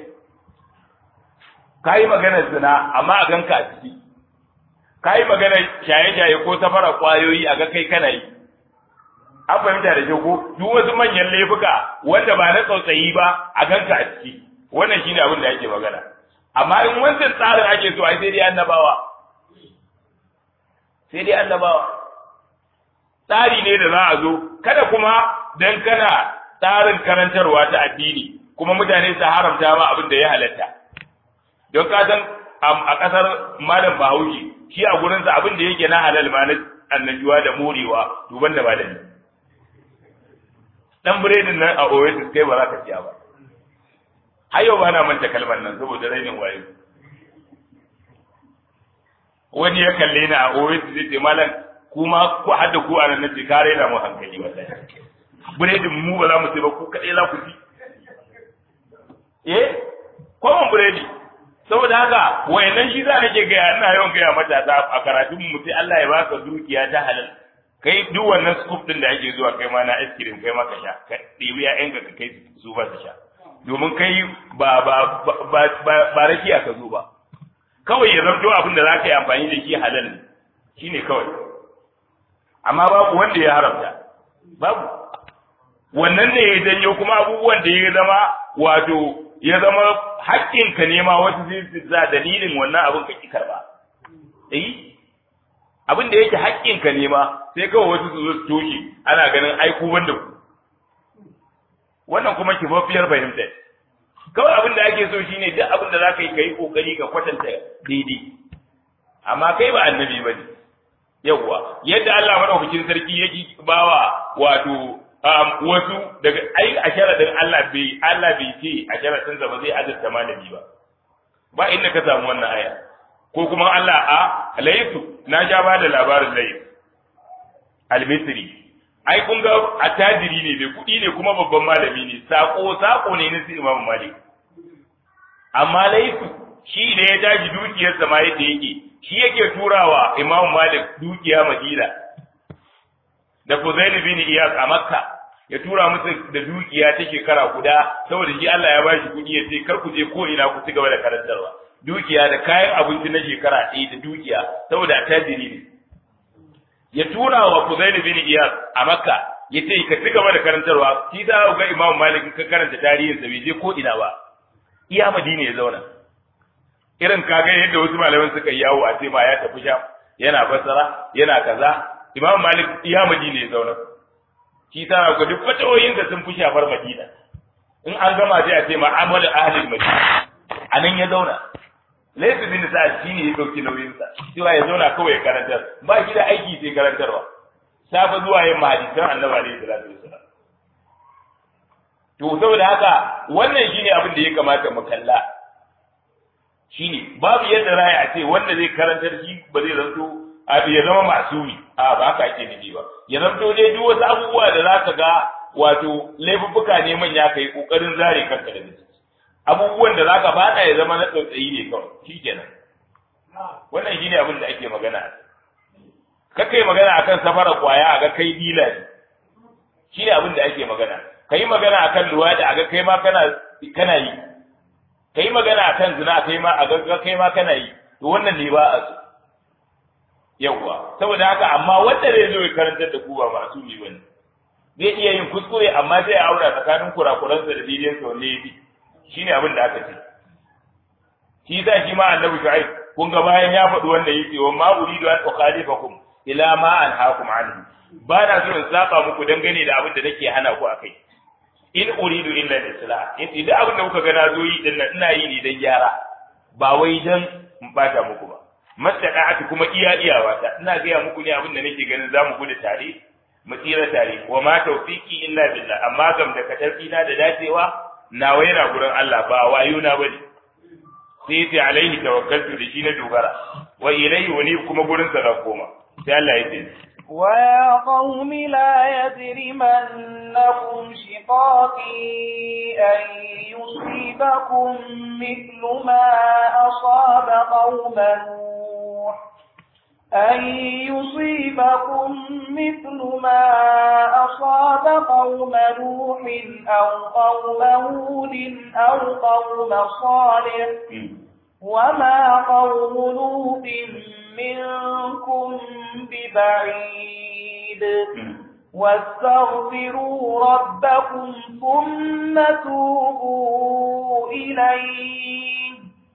S1: kayi maganar zina amma a ganka a ciki kayi maganar shaye-shaye ko safara kwayoyi a ga kai kana yi an fahimta da shi ko duk wasu manyan laifuka wanda ba na tsautsayi ba a ganka a ciki wannan shine abin da ake magana amma in wancan tsarin ake so ai sai dai annabawa sai dai annabawa tsari ne da za a zo kada kuma dan kana tsarin karantarwa ta addini kuma mutane su haramta ma abin da ya halatta don ka san a kasar malam bahaushe shi a gurinsa abin da yake na halal ma na annajuwa da morewa duban da malami dan biredin nan a oasis kai ba za ka siya ba har yau ba na manta kalmar nan saboda rainin wayo wani ya kalle ni a oasis zai ce malam kuma ku hadda ku a nan nace ka raina mu hankali wallahi biredin mu ba za mu sai ba ku kadai za ku ci eh kwamon biredi saboda haka wayannan shi za nake gaya ina yawan gaya matasa a karatun mu sai Allah ya baka dukiya ta halal kai duk wannan scoop din da ake zuwa kai ma na ice cream kai ma ka sha ka ɗebi ƴaƴanka ka kai su ba su sha domin kai ba ba ba ba rakiya ka zo ba kawai ya zanto abin da za ka yi amfani da shi halal ne shine kawai amma babu wanda ya haramta babu wannan ne ya janyo kuma abubuwan da ya zama wato ya zama haƙƙinka ne ma wasu zai su za dalilin wannan abin ka ki karba eh abin da yake haƙƙinka ne ma sai kawai wasu su zo su toshe ana ganin ai ku wanda ku wannan kuma kifaffiyar fahimta kawai abin da ake so shine duk abin da zaka yi kai kokari ka kwatanta daidai amma kai ba annabi bane yawwa yadda Allah madaukakin sarki yake bawa wato wasu daga ai a sharadin Allah bai Allah bai ce a sharadin ba zai azurta malami ba ba inda ka samu wannan aya ko kuma Allah a laysu na ja ba da labarin lays al-misri ai kun ga attajiri ne bai kuɗi ne kuma babban malami ne sako sako ne na Imam Malik amma laysu shi ne ya tashi dukiyarsa ma yadda yake shi yake turawa Imam Malik dukiya Madina da Fuzail bin Iyas a Makka ya tura musu da dukiya ta shekara guda saboda shi Allah ya bashi kuɗi ya ce kar ku je ko ina ku ci gaba da karantarwa dukiya da kayan abinci na shekara ɗaya da dukiya saboda tajiri ne ya tura wa Fuzail bin Iyas a Makka ya ce ka ci gaba da karantarwa shi da ga Imam Malik ka karanta tarihin sa bai je ko ina ba iya Madina ya zauna irin kaga yadda wasu malaman suka yi yawo a ce ma ya tafi sham yana basara yana kaza Imam Malik iya Madina ya zauna shi ta ga duk fatawoyin da sun fi shafar Madina in an gama sai a ce ma amalu ahli Madina anan ya zauna Laifin bin Sa'ad shi ne ya dauki nauyin sa cewa ya zauna kawai ya karantar ba shi da aiki sai karantarwa safa zuwa yin hadisan Annabi alaihi salatu wasallam to saboda haka wannan shine abin da ya kamata mu kalla shine babu yadda raya a ce wanda zai karantar shi ba zai zanto ya zama masumi a ba haka ake nufi ba ya zanto dai duk wasu abubuwa da zaka ga wato laifuffuka ne manya kai kokarin zare kanka da ciki abubuwan da zaka fada ya zama na tsautsayi ne kawai shikenan wannan shine abin da ake magana kakai magana akan safara kwaya a ga kai dila ne shine abin da ake magana kai magana akan luwadi a ga kai ma kana kana yi kai magana akan zina kai ma a ga kai ma kana yi to wannan ne ba a so yawwa saboda haka amma wanda zai zo ya karantar da ku ba masu ne bane zai iya yin kuskure amma sai ya aura tsakanin kurakuransa da daidaiinsa wanne ya fi shine abin da aka ce shi sa shi ma annabi shu'aib kun ga bayan ya faɗi wanda yake wa ma uridu an ukhalifakum ila ma anhaakum anhu ba na so in saba muku dangane da abin da nake hana ku akai in uridu illa al-islah in idan abin da kuka ga na zo yi din nan ina yi ne dan gyara ba wai dan in bata muku ba mastaqa'atu kuma iya iyawa ta ina gaya muku ne abin da nake ganin zamu gudu tare mu tsira tare wa ma tawfiqi illa billah amma gam da katarfi na da dacewa nawa yana gurin Allah ba wayo na bane sai sai alaihi tawakkaltu da shi na dogara wa ilayhi wani kuma gurin sa zan koma sai Allah ya ce
S2: ويا قوم لا يجرمنكم شقاقي أن يصيبكم مثل ما أصاب قوم نوح أن يصيبكم مثل ما أصاب قوم قوم نوح أو قوم هود أو قوم صالح وما قوم لوط منكم ببعيد واستغفروا ربكم ثم توبوا إليه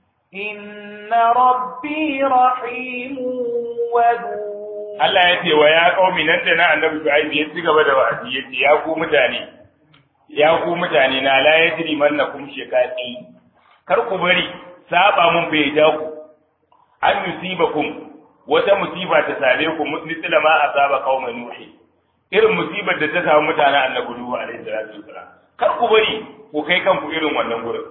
S2: إن ربي رحيم ودود
S1: Allah ya ce wa ya qaumi nan da na annabi Shu'aib ya ci gaba da wa'azi ya ce ya ku mutane ya ku mutane na la yajri mannakum shiqaqi kar ku bari saba mun bai ja ku an yusibakum wata musiba ta same ku misla ma asaba qauman nuhi irin musibar da ta samu mutanen annabi Nuhu alaihi salatu wasalam kar ku bari ku kai kanku irin wannan gurin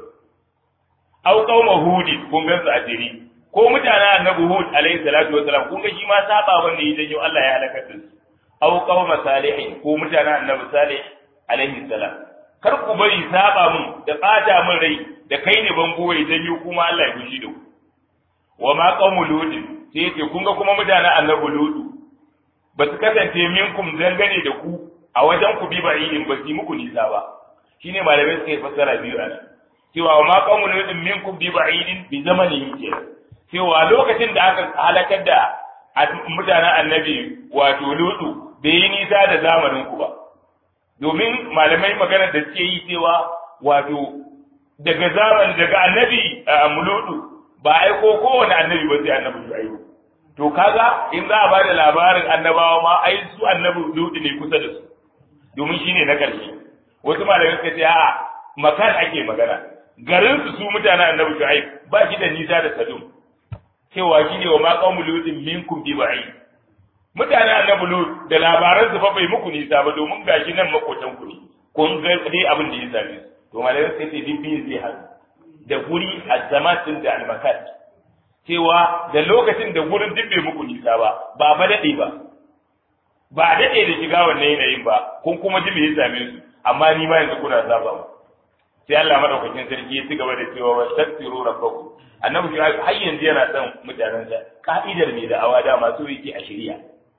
S1: au qauma hudi kun gan su a jiri ko mutanen annabi Hud alaihi salatu wasalam kun ga shi ma saba wanda ya janyo Allah ya halaka su au qauma salihin ko mutanen annabi Salih alaihi salam kar ku bari saba mun da tsada mun rai da kai ne bango ya janyo kuma Allah ya fushi da ku wa ma qaumu lut sai yace kun ga kuma mutanen annabi Lut ba su kasance minkum dangane da ku a wajen ku bi ba yin ba su muku nisa ba shine malamai suka yi fassara biyu a nan cewa wa ma qaumu lut minkum bi ba'idin bi zamanihim kenan cewa lokacin da aka halakar da mutanen annabi wato lutu bai yi nisa da zamanin ku ba domin malamai magana da suke yi cewa wato daga zaman daga annabi muludu ba aiko kowane annabi ba sai annabi shu'aibu to kaga in za a ba da labarin annabawa ma ai su annabi lutu ne kusa da su domin shine na ƙarshe wasu malamai suka ce a'a makan ake magana garin su su mutanen annabi shu'aib ba shi da nisa da sadum cewa shi ne wa ma qaumu lutin minkum bi ba'i mutanen annabi lut da labaran su fa bai muku nisa ba domin gashi nan makotan ku ne kun ga dai abin da ya same su to malamai sai ce dibbi zai hazu da guri azamatin da almakat cewa da lokacin da gurin duk bai muku nisa ba ba ba dade ba ba dade da shiga wannan yanayin ba kun kuma ji me ya same su amma ni ma yanzu kuna saba mu sai Allah madaukakin sarki ya ci gaba da cewa wastaghfiru rabbakum annabi shi har yanzu yana son mutanen sa ka'idar mai da'awa da masu yake a shari'a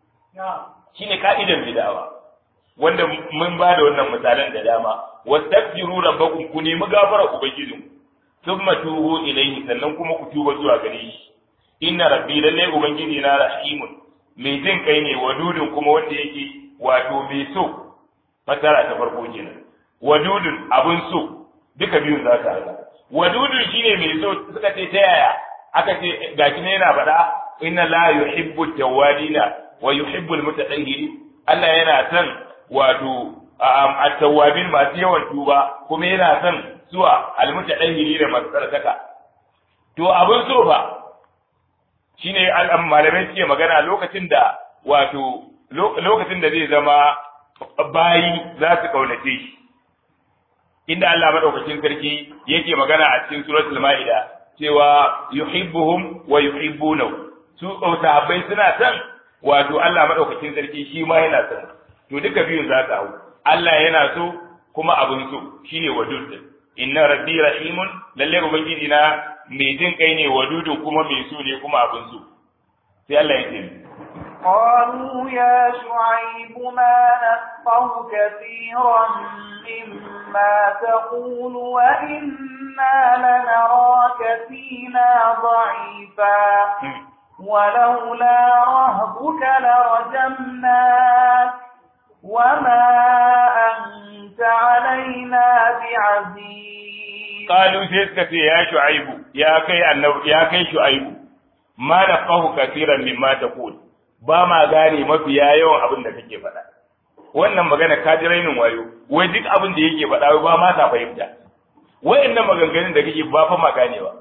S1: shine ka'idar mai da'awa wanda mun ba da wannan misalan da dama wastaghfiru rabbakum ku nemi gafara ubangijin thumma tubu ilayhi sannan kuma ku tuba zuwa gare shi inna rabbi lalle ubangiji na rahimun mai jin kai ne wadudun kuma wanda yake wato mai so fasara ta farko kenan wadudun abun so duka biyun za ka haɗa wadudun shine mai so suka ce ta yaya aka ce gashi ne yana faɗa inna la yuhibbu tawwabina wa yuhibbu almutatahhirin Allah yana son wato at-tawwabin masu yawan tuba kuma yana son zuwa almutatahhirin masu tsarkaka to abin so ba shine al'am malamai suke magana lokacin da wato lokacin da zai zama bayi za su kaunace shi inda Allah madaukakin sarki yake magana a cikin suratul maida cewa yuhibbuhum wa yuhibbunahu su sahabbai suna son wato Allah madaukakin sarki shi ma yana son to duka biyun za ka hau Allah yana so kuma abin so shine wadud inna rabbi rahimun lalle ubangiji na mai jin kai ne wadudun kuma mai so ne kuma abin so sai Allah ya ce
S2: قالوا يا شعيب ما نفقه كثيرا مما تقول وإنا لنراك فينا ضعيفا ولولا رهبك لرجمناك وما أنت علينا بعزيز
S1: قالوا سيسكت يا شعيب يا كي النو يا كي شعيب ما نفقه كثيرا مما تقول ba ma gane mafiya yawan abin da kake faɗa wannan magana ka ji rainin wayo wai duk abin da yake faɗa ba ma ta fahimta wayannan maganganun da kake ba fa ma ganewa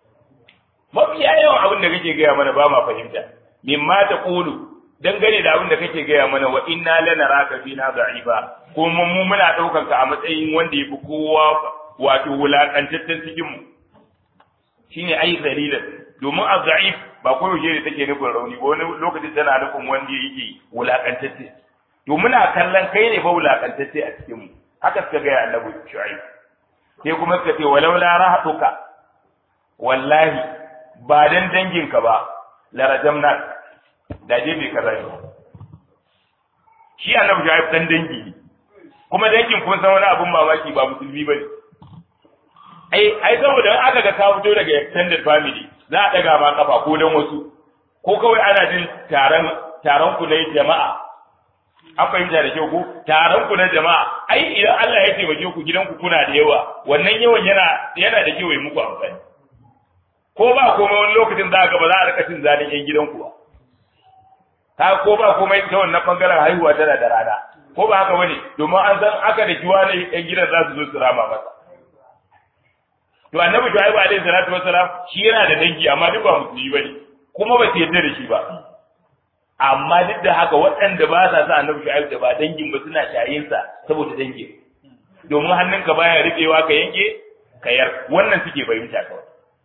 S1: mafiya yawan abin da kake gaya mana ba ma fahimta mimma ta qulu dangane da abin da kake gaya mana wa inna lanaraka fina da'ifa kuma mu muna daukar ka a matsayin wanda yafi kowa wato wulakantaccen cikin mu shine ai dalilan domin az-za'if ba ko yaushe ne take nufin rauni ba wani lokaci tana nufin wanda yake wulakantacce to muna kallon kai ne fa wulakantacce a cikin mu haka suka ga annabi shu'aib sai kuma suka ce walau la rahatuka wallahi ba dan danginka ba la rajamna da je bai kaza ne shi annabi shu'aib dan dangi ne kuma dangin kun san wani abun mamaki ba musulmi bane ai ai saboda aka ga ka fito daga extended family za a daga ma kafa ko dan wasu ko kawai ana jin taron taron ku na jama'a an fahimta da kyau ko taron ku na jama'a ai idan Allah ya taimake ku gidanku kuna da yawa wannan yawan yana yana da kyau ya muku amfani ko ba komai wani lokacin za ga ba za a rika cin zalin yan gidanku ba ka ko ba komai ta wannan bangaren haihuwa tana da rana ko ba haka bane domin an san aka da kiwa ne yan gidan za su zo su rama masa to annabi shu'aibu alaihi salatu wassalam shi yana da dangi amma duk ba musulmi bane kuma ba su yarda da shi ba amma duk da haka waɗanda ba sa sa annabi shu'aibu da ba dangin ba suna shayin sa saboda dangin domin hannunka baya riƙewa ka yanke kayar wannan suke fahimta kawai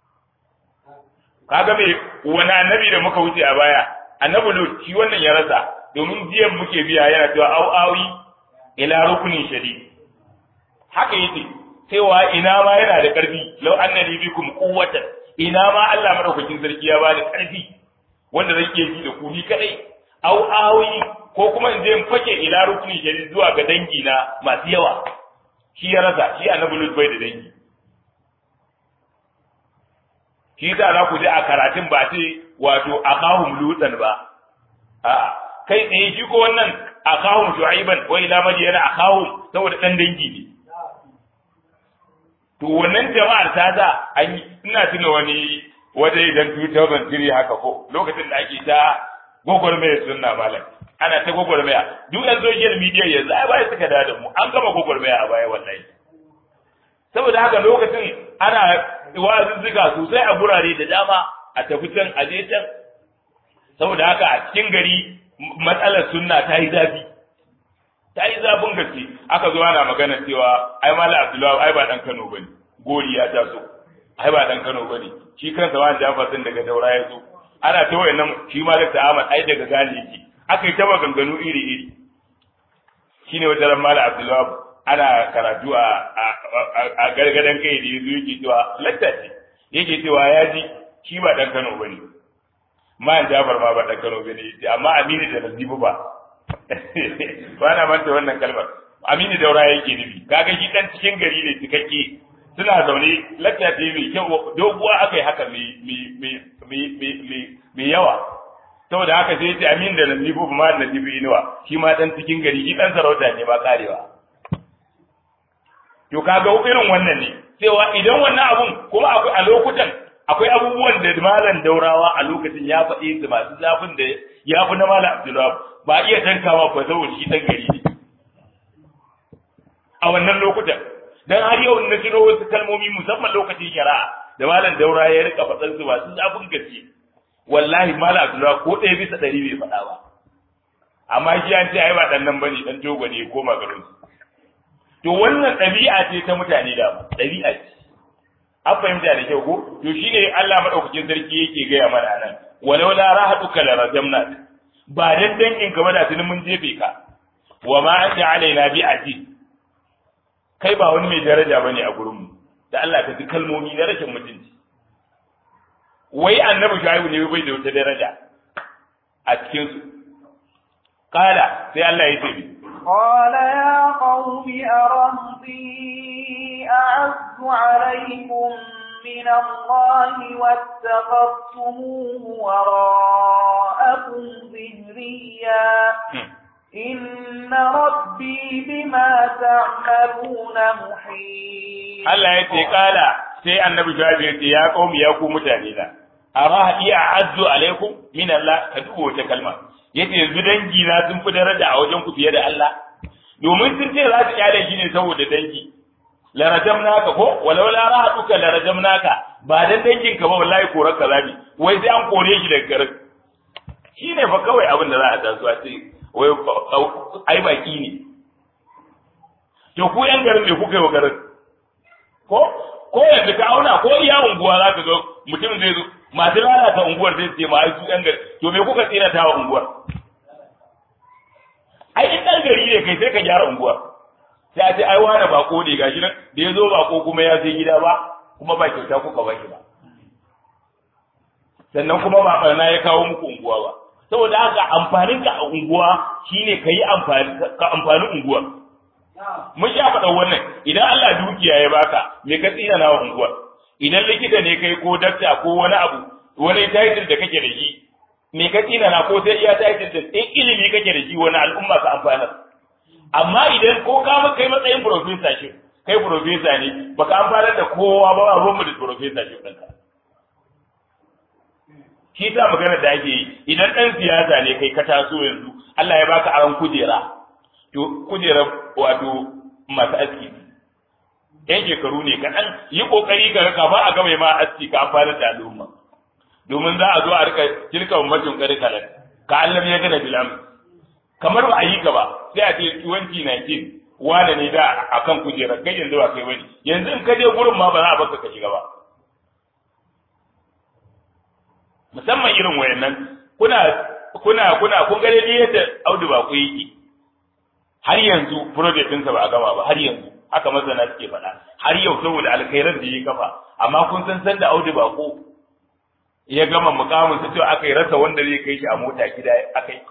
S1: kaga me wani annabi da muka wuce a baya annabi lut shi wannan ya rasa domin jiyan muke biya yana cewa au awi ila rukunin shadid haka yake cewa ina ma yana da ƙarfi law annani bikum quwwatan ina ma Allah madaukakin sarki ya bani ƙarfi wanda zan iya ji da ku ni kadai au awi ko kuma in je in fake ila rukunin shadid zuwa ga dangi na masu yawa shi ya rasa shi annabi lut bai da dangi shi da za ku ji a karatun ba ce wato akahum lutan ba a'a kai tsaye shi ko wannan akahum shu'aiban wa ila madiyana akahum saboda dan dangi ne to wannan jama'ar ta da an ina tuna wani wata idan 2003 haka ko lokacin da ake ta gwagwarmaya sunna malam ana ta gwagwarmaya duk yan social media yanzu ai baya suka da mu an gama gwagwarmaya a baya wallahi saboda haka lokacin ana wazuzzuka sosai a gurare da dama a tafi can a je can saboda haka a cikin gari matsalar sunna ta yi zafi ta yi zafin gaske aka zo ana magana cewa ai mala abdullahi ai ba dan kano bane gori ya taso ai ba dan kano bane shi kansa wani jafar din daga daura ya zo ana ta wayannan shi malik da ahmad ai daga gane yake aka yi ta maganganu iri iri shine wata ran mala abdullahi ana karatu a a gargadan kai da yazo yake cewa latta ce yake cewa ya ji shi ba dan kano bane ma jafar ma ba dan kano bane amma amini da nazibu ba ba na manta wannan kalmar aminu daura yake nufi kaga shi dan cikin gari ne cikakke suna zaune lakta ce mai kyau doguwa aka yi haka mai yawa saboda haka sai ce amin da nasibu ma da nasibu inuwa shi ma dan cikin gari shi dan sarauta ne ba karewa to kaga irin wannan ne cewa idan wannan abun kuma akwai a lokutan akwai abubuwan da malam daurawa a lokacin ya faɗi su masu zafin da ya fi na malam abdullahi ba iya tankawa ko saboda shi dan gari ne a wannan lokutan dan har yau na tuno wasu kalmomi musamman lokacin shari'a da malam daura ya rika faɗan su masu zafin gaske wallahi malam abdullahi ko ɗaya bisa ɗari bai faɗa ba amma shi an ce ai ba dan nan bane dan togo ne ko magarin to wannan ɗabi'a ce ta mutane da ɗabi'a ce an fahimta da kyau ko to shine Allah madaukakin sarki yake gaya mana nan walau la rahaduka la rajamna ba dan dangin ka ba da tunin mun jefe ka wa ma anta alaina bi aziz kai ba wani mai daraja bane a gurin mu da Allah ka ji kalmomi na rashin mutunci wai annabi shuaibu ne bai da wata daraja a cikin su kala sai Allah ya ce
S2: قال يا قوم أرهطي أعز عليكم من الله واتخذتموه وراءكم ظهريا إن ربي بما تعملون محيط
S1: Allah ya ce kala sai annabi Shu'aib ya ce ya qaumi ya ku mutane na ara iya azzu alaikum min Allah ka dubo wata kalma yace yanzu dangi na sun fi daraja a wajen ku fiye da Allah domin sun ce za su kyale shi ne saboda dangi la rajamnaka ko walau la rahatuka la rajamnaka ba dan dangin ka ba wallahi korar ka zabi wai sai an kore shi daga garin shine fa kawai abin da za a taso a ce wai ai baki ne to ku yan garin ne kuka yi wa garin ko ko yanzu ka auna ko iya unguwa za ka ga mutum zai zo masu lalata unguwar zai ce ma ai su yan gari to me kuka tsina ta wa unguwar ai in dan gari ne kai sai ka gyara unguwar sai a ce ai wani bako ne gashi nan da ya zo bako kuma ya sai gida ba kuma ba kyauta kuka ba shi ba sannan kuma ba barna ya kawo muku unguwa ba saboda haka amfanin ka a unguwa shine ka yi amfani ka amfani unguwar mun sha faɗa wannan idan Allah dukiya ya baka me ka tsina na unguwar idan likita ne kai ko dakta ko wani abu wani title da kake da shi me ka tsina na ko sai iya title da in ilimi kake da shi wani al'umma ka amfana amma idan ko ka kai matsayin professor shi kai professor ne baka amfana da kowa ba a ruwan da professor shi ɗinka shi ta magana da ake yi idan ɗan siyasa ne kai ka taso yanzu Allah ya baka aron kujera to kujera wato masu aski yan shekaru ne kaɗan yi ƙoƙari ka raka ba a gama ma aski ka amfana da al'umma domin za a zo a rika tilka ummatin karikalan ka Allah ya gana bilam kamar ba a yi ka ba sai a ce 2019 wane ne da akan kujerar kai yanzu ba kai bane yanzu in ka je gurin ma ba za a baka ka shiga ba musamman irin wayannan kuna kuna kuna kun ga dai yadda Audu ba ku yake har yanzu project ɗinsa ba a gama ba har yanzu haka masana suke faɗa har yau saboda alkhairan da ya kafa amma kun san san da Audu Bako ya gama mukamin sa cewa aka yi rasa wanda zai kai shi a mota gida aka yi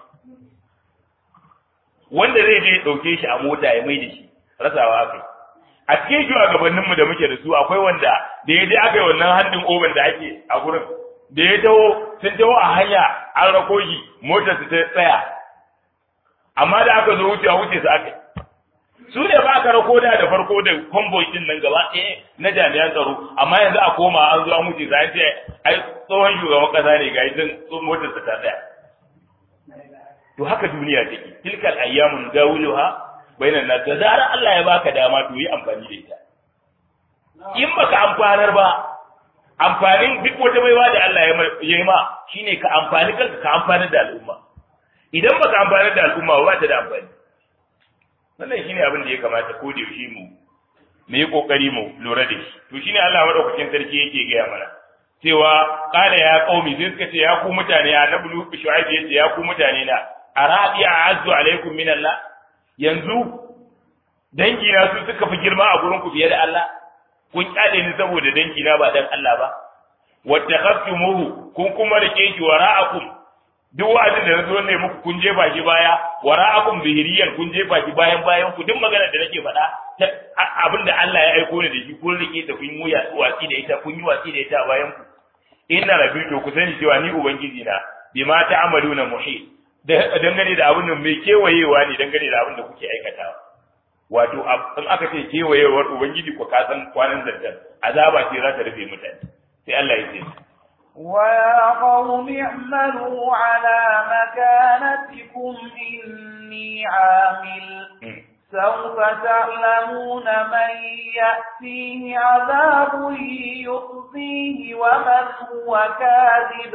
S1: wanda zai je ɗauke shi a mota ya mai da shi rasawa aka yi a cikin shugabanninmu da muke da su akwai wanda da ya je aka yi wannan handin oban da ake a gurin da ya taho sun taho a hanya an rako shi motar su ta tsaya amma da aka zo wuce a wuce su aka su ne ba aka rako da da farko da convoy din nan gaba ɗaya na jami'an tsaro amma yanzu a koma an zo an wuce sai ce ai tsohon shugaban kasa ne ga idan motar su ta tsaya to haka duniya take tilkal ayyamun dawuluha bainan nas da zarar Allah ya baka dama to yi amfani da ita in baka amfanar ba amfanin duk wata baiwa da Allah ya yi ma shine ka amfani kanka ka amfanar da al'umma idan baka amfanar da al'umma ba ta da amfani wannan shine abin da ya kamata ko da yaushe mu mu yi kokari mu lura da shi to shine Allah madaukakin sarki yake gaya mana cewa qala ya qaumi sai suka ce ya ku mutane ya nabu shu'aib yace ya ku mutane na arabi a'azzu alaikum min Allah yanzu dangi na su suka fi girma a gurin ku fiye da Allah kun kyale ni saboda dangi na ba dan Allah ba wattakhastumuhu kun kuma rike shi wara'akum duk wa'azin da nazo ne muku kun jefa shi baya wara'akum bihiriyan kun jefa shi bayan bayan ku duk magana da nake faɗa abinda Allah ya aiko ni da shi kun rike ta kun yi watsi da ita kun yi watsi da ita bayan ku inna rabbi to ku sani cewa ni ubangiji na bima ta'maluna muhit dangane da abin mai kewayewa ne dangane da abin da kuke aikatawa wato in aka ce kewayewar ubangiji ko ka san kwanan zantar azaba ce za ta rufe mutane sai Allah ya ce
S2: ويا قوم اعملوا على مكانتكم إني عامل سوف تعلمون من يأتيه عذاب يخزيه ومن هو كاذب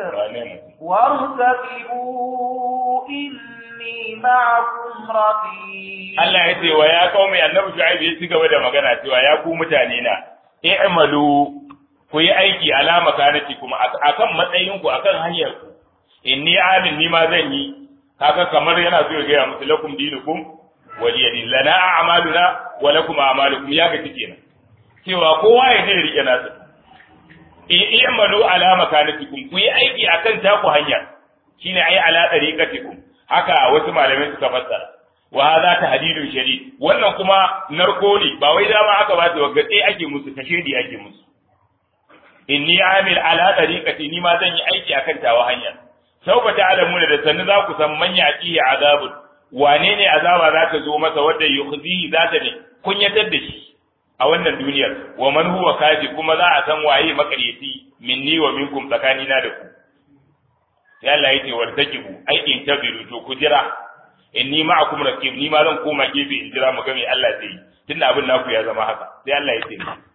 S2: وارتقبوا إني معكم رقيب
S1: Allah ya ce wa ya kawo annabi Shu'aib ya ci gaba da magana cewa ya ku mutane na i'malu ku yi aiki alama kanati kuma akan matsayin ku akan hanyar ku inni amin ni ma zan yi kaga kamar yana so ya gaya musu lakum dinukum waliya din lana a'maluna wa lakum a'malukum ya gaci kenan cewa kowa ya je rike nasa i'malu alama kanatikum ku yi aiki akan taku hanya shine ai ala tariqatikum haka wasu malamai suka fassara wa hadha tahdidun shadid wannan kuma narko ne ba wai dama aka ba su gatse ake musu kashedi ake musu inni amil ala tariqati ni ma zan yi aiki akan tawa hanya sauka ta'lamuna da sannu za ku san man yati azabun wane ne azaba za ta zo masa wanda yukhzi za ta ne kunyatar da shi a wannan duniyar wa man huwa kaji kuma za a san waye makaryaci minni wa minkum tsakanina da ku sai Allah yake wartakibu ai in tabiru to ku jira inni ma'akum raqib ni ma zan koma gefe in jira mu ga me Allah zai yi tunda abin naku ya zama haka sai Allah ya ce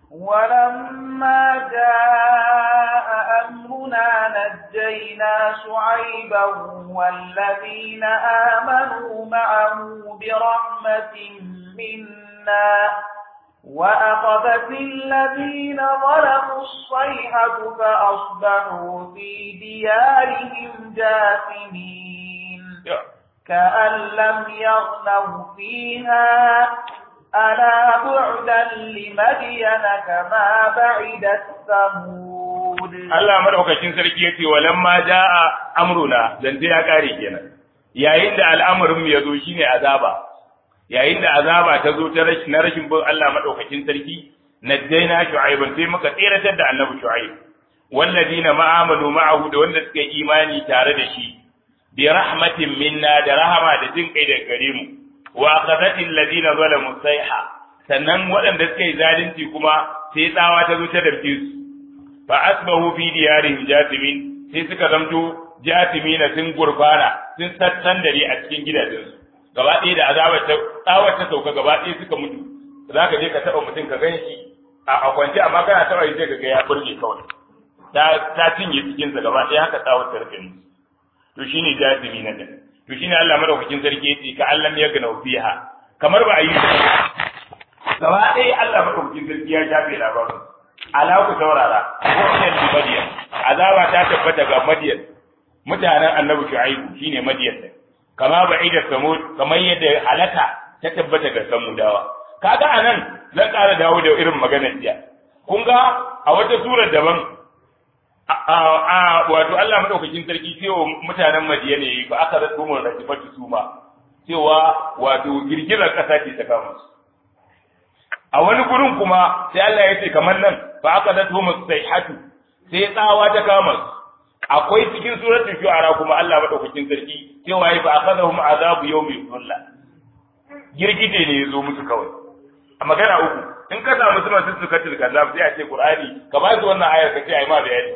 S2: ولما جاء أمرنا نجينا شعيبا والذين آمنوا معه برحمة منا وأخذت الذين ظلموا الصيحة فأصبحوا في ديارهم جاثمين كأن لم يغنوا فيها ألا بعدا لمدين كما بعدت ثمود
S1: Allah madaukakin sarki yace walamma jaa amruna zance ya kare kenan yayin da al'amarin mu yazo shine azaba yayin da azaba ta zo ta rashin na rashin bin Allah madaukakin sarki najjayna shu'aiban sai muka tseratar da annabi shu'aib walladina ma'amalu ma'ahu da wanda suka yi imani tare da shi bi rahmatin minna da rahama da jin kai da gare mu wa akhadhat alladina zalamu sayha sannan waɗanda suka yi zalunci kuma sai tsawa ta zo ta dabke su fa asbahu fi diyarihim jathimin sai suka zamto jathimina sun gurfana sun sassan dare a cikin gidajensu gaba ɗaya da azabar ta tsawar ta sauka gaba ɗaya suka mutu za ka je ka taɓa mutum ka gan shi a kwance amma kana taɓa shi sai ka ga ya burge kawai ta ta cinye cikinsa gaba ɗaya haka tsawar ta rufe musu to shine jazimi na din to shine Allah madaukakin sarki yace ka Allah ya gana fiha kamar ba a yi gaba ɗaya Allah madaukakin sarki ya shafe labarin ala ku saurara wannan bi madiyan azaba ta tabbata ga madiyan mutanen annabi shu'aibu shine madiyan din kama ba'ida samud kamar yadda halaka ta tabbata ga samudawa kaga anan zan ƙara dawo da irin maganar jiya kun ga a wata surar daban a wato Allah madaukakin sarki cewa mutanen Madiyana yayi ba aka rasu mun rajifatu suma cewa wato girgizar kasa ce ta kama su a wani gurin kuma sai Allah ya ce kamar nan ba aka rasu mun sayhatu sai tsawa ta kama su akwai cikin suratul shu'ara kuma Allah madaukakin sarki cewa ya fa akhadhum azabu yawmi dhulla girgije ne yazo musu kawai a magana uku in ka samu suna sun suka tilka zab sai a ce qur'ani ka ba su wannan ayar ka ce ai ma bayani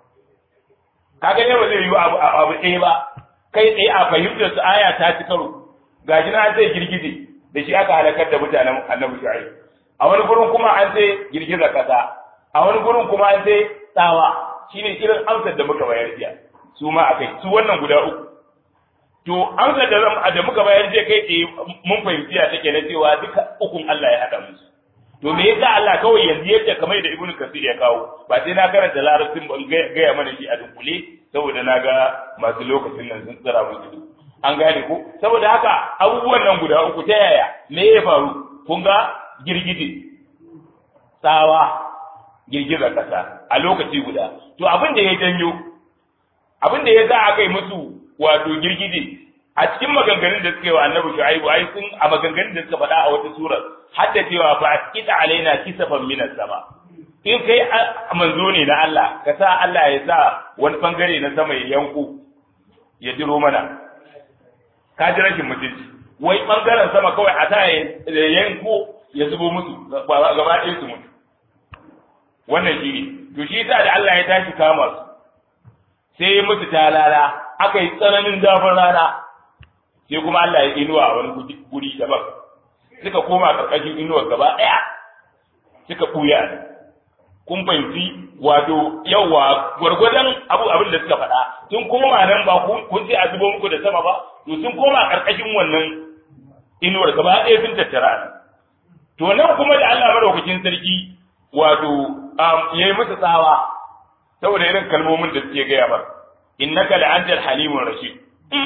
S1: kaga ne ba zai yi abu abu ɗaya ba kai tsaye a fahimtar su aya ta ci karo gashi na an sai girgije da shi aka halakar da mutanen annabi shu'aib a wani gurin kuma an sai girgizar kasa a wani gurin kuma an sai tsawa shine irin amsar da muka bayar jiya su ma akai su wannan guda uku to amsar da da muka bayar jiya kai tsaye mun fahimci ya take na cewa duka ukun Allah ya haɗa musu to me yasa Allah kawai yanzu yadda kamar da Ibn Kasir ya kawo ba sai na karanta larabcin ban gaya mana shi a dunkule saboda na ga masu lokacin nan sun tsira mun ido an gane ko saboda haka abubuwan nan guda uku ta yaya me ya faru kun ga girgije tsawa girgizar kasa a lokaci guda to abin da ya janyo abin da ya za a kai musu wato girgije a cikin maganganun da suka yi wa annabi shu'aibu ai sun a maganganun da suka faɗa a wata surar har da cewa fa kita alaina kisafan minas sama in kai manzo ne na Allah ka sa Allah ya sa wani bangare na sama ya yanko ya jiro mana ka ji rashin mutunci wai bangaren sama kawai a sa ya yanko ya zubo musu gaba ɗaya su mutu wannan shi ne to shi yasa da Allah ya tashi kama su sai ya musu talala aka yi tsananin zafin rana sai kuma Allah ya inuwa a wani guri daban suka koma karkashin inuwar gaba ɗaya suka ɓuya kun fahimci wato yawa gwargwadon abu abin da suka faɗa sun koma nan ba kun ce a zubo muku da sama ba to sun koma karkashin wannan inuwar gaba ɗaya sun tattara to nan kuma da Allah madaukakin sarki wato yayi musu tsawa saboda irin kalmomin da suke gaya mar innaka la'antal halimur rashid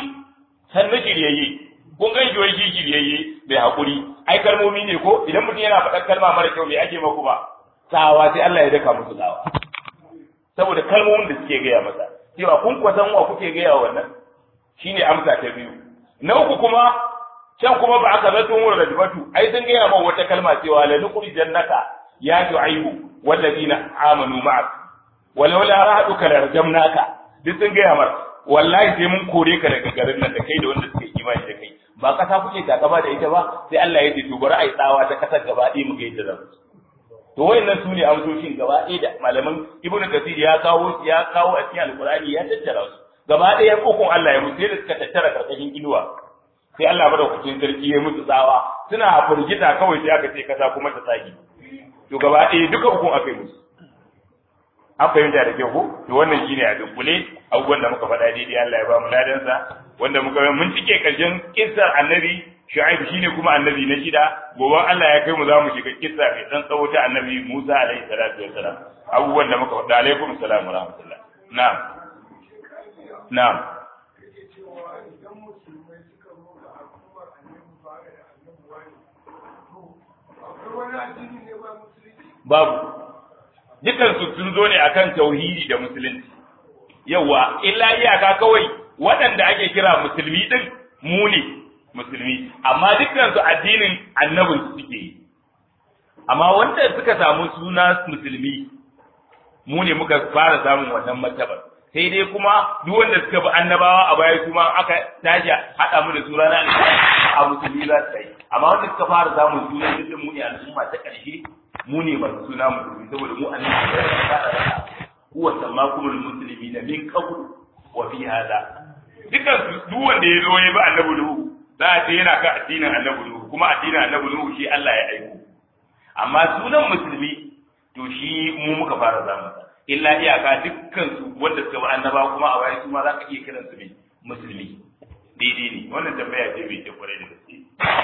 S1: sannu shiryayye kun gan wai shi shiryayye mai hakuri ai kalmomi ne ko idan mutum yana faɗar kalma mara kyau me ake maku ba tsawa sai Allah ya daka musu tsawa saboda kalmomin da suke gaya masa cewa kun kwasan wa kuke gaya wannan shine amsa ta biyu na uku kuma can kuma ba aka zato mu rajbatu ai sun gaya ma wata kalma cewa la nuqri jannaka ya shu'aibu wallazina amanu ma'ak walau la rahaduka la rajamnaka duk sun gaya mar wallahi sai mun kore ka daga garin nan da kai da wanda suke imani da kai ba kasa kuke takaba da ita ba sai Allah ya ce to bari ai tsawa ta kasar gaba ɗaya mu ga yadda zamu to wayannan su ne amsoshin gaba ɗaya da malaman ibnu kasir ya kawo ya kawo a cikin alqur'ani ya tattara su gaba ɗaya kokon Allah ya mutu da suka tattara karkashin inuwa sai Allah madaukakin sarki ya mutu tsawa suna firgita kawai sai aka ce kasa kuma ta saki to gaba ɗaya duka ukun aka yi musu an fahimta da kyau ko to wannan shine a dunkule abubuwan da muka faɗa daidai Allah ya ba mu ladansa wanda muka mun cike karshen kissar annabi Shu'aib shine kuma annabi na shida gobe Allah ya kai mu za mu shiga kissa mai dan tsawo ta annabi Musa alaihi salatu wassalam abubuwan da muka faɗa alaikum assalam wa rahmatullah na'am na'am babu dukansu sun zo ne akan tauhidi da musulunci yawa illa iyaka kawai waɗanda ake kira musulmi din mu ne musulmi amma dukkan su addinin annabin su suke yi amma wanda suka samu suna musulmi mu ne muka fara samun wannan martabar sai dai kuma duk wanda suka bi annabawa a baya kuma aka tashi haɗa mu da suna na a musulmi za su yi amma wanda suka fara samun suna dukkan mu ne al'umma ta ƙarshe mu ne masu suna musulmi saboda mu annabi ya fara da huwa sammakumul muslimina min qabl wa fi hada dukkan duk wanda ya zo ya bi annabi Nuhu za a ce yana kan addinin annabi Nuhu kuma addinin annabi Nuhu shi Allah ya aiko amma sunan musulmi to shi mu muka fara zamu illa iyaka dukkan su wanda suka bi annaba kuma a baya su ma za ka iya kiran su ne musulmi daidai ne wannan tambaya ce mai kyau kwarai da gaske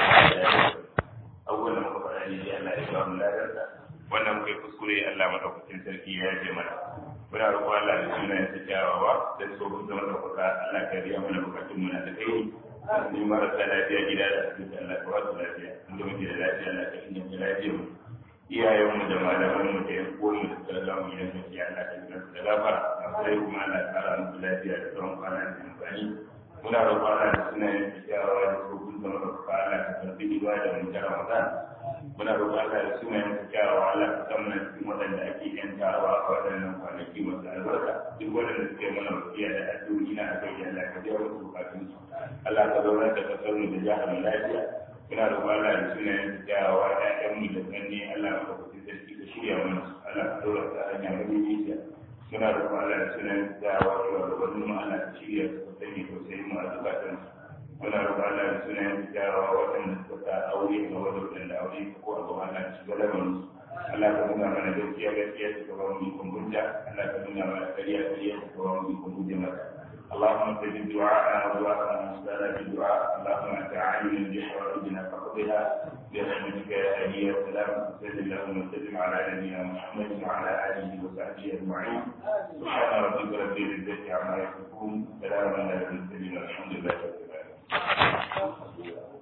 S1: abubuwan da muka faɗa ne Allah ya ba mu ladarsa wannan muka yi kuskure Allah madaukakin sarki ya yaje mana muna roƙon Allah da sunayen sa kyawawa da tsohon zama ɗaukaka Allah ka riya mana bukatun mu na da kai ni marasa lafiya gida da asibiti Allah ka wasu lafiya inda muke da lafiya Allah ka inganta lafiyar mu iyayenmu da malamanmu da yan uwanmu da suka zama mu yanzu ya Allah ka gina su da gafara masu rai kuma Allah ka kara musu lafiya da tsawon kwana da amfani muna roƙon Allah da sunayen sa kyawawa da tsohon zama ɗaukaka Allah ka karɓi ibada mu ta Ramadan muna roƙon Allah da sunayen sa kyawawa Allah ka san mana cikin waɗanda ake yantawa a waɗannan kwanaki masu albarka duk waɗanda suke mana wasiya da addu'o'i na akai Allah ka biya musu bukatun su Allah ka zaunar da kasar mu da jihar mu lafiya muna roƙon Allah da sunayen sa kyawawa ƴaƴan mu da sanni Allah ka kusa sarki ka shirya mana su Allah ka dora ta hanya madaidaiciya muna roƙon Allah da sunayen sa kyawawa da wani mu Allah ka shirya su ka sanya tausayin mu a zukatan su muna roƙon Allah da sunayen sa kyawawa waɗanda suka sa aure ga waɗanda aure ko a gaba Allah shiga lamarin su Allah ka nuna mana gaskiya gaskiya ta kawo mu ikon hujja Allah ka nuna mana ƙarya ƙarya ta kawo mu ikon hujja maka اللهم استجب دعاءنا ودعاء من استجاب الدعاء اللهم انت عالم بحوائجنا فقضها برحمتك يا هادي يا سلام صل اللهم وسلم على نبينا محمد وعلى اله وصحبه اجمعين سبحان ربك رب العزه عما يصفون سلام على المرسلين والحمد لله رب العالمين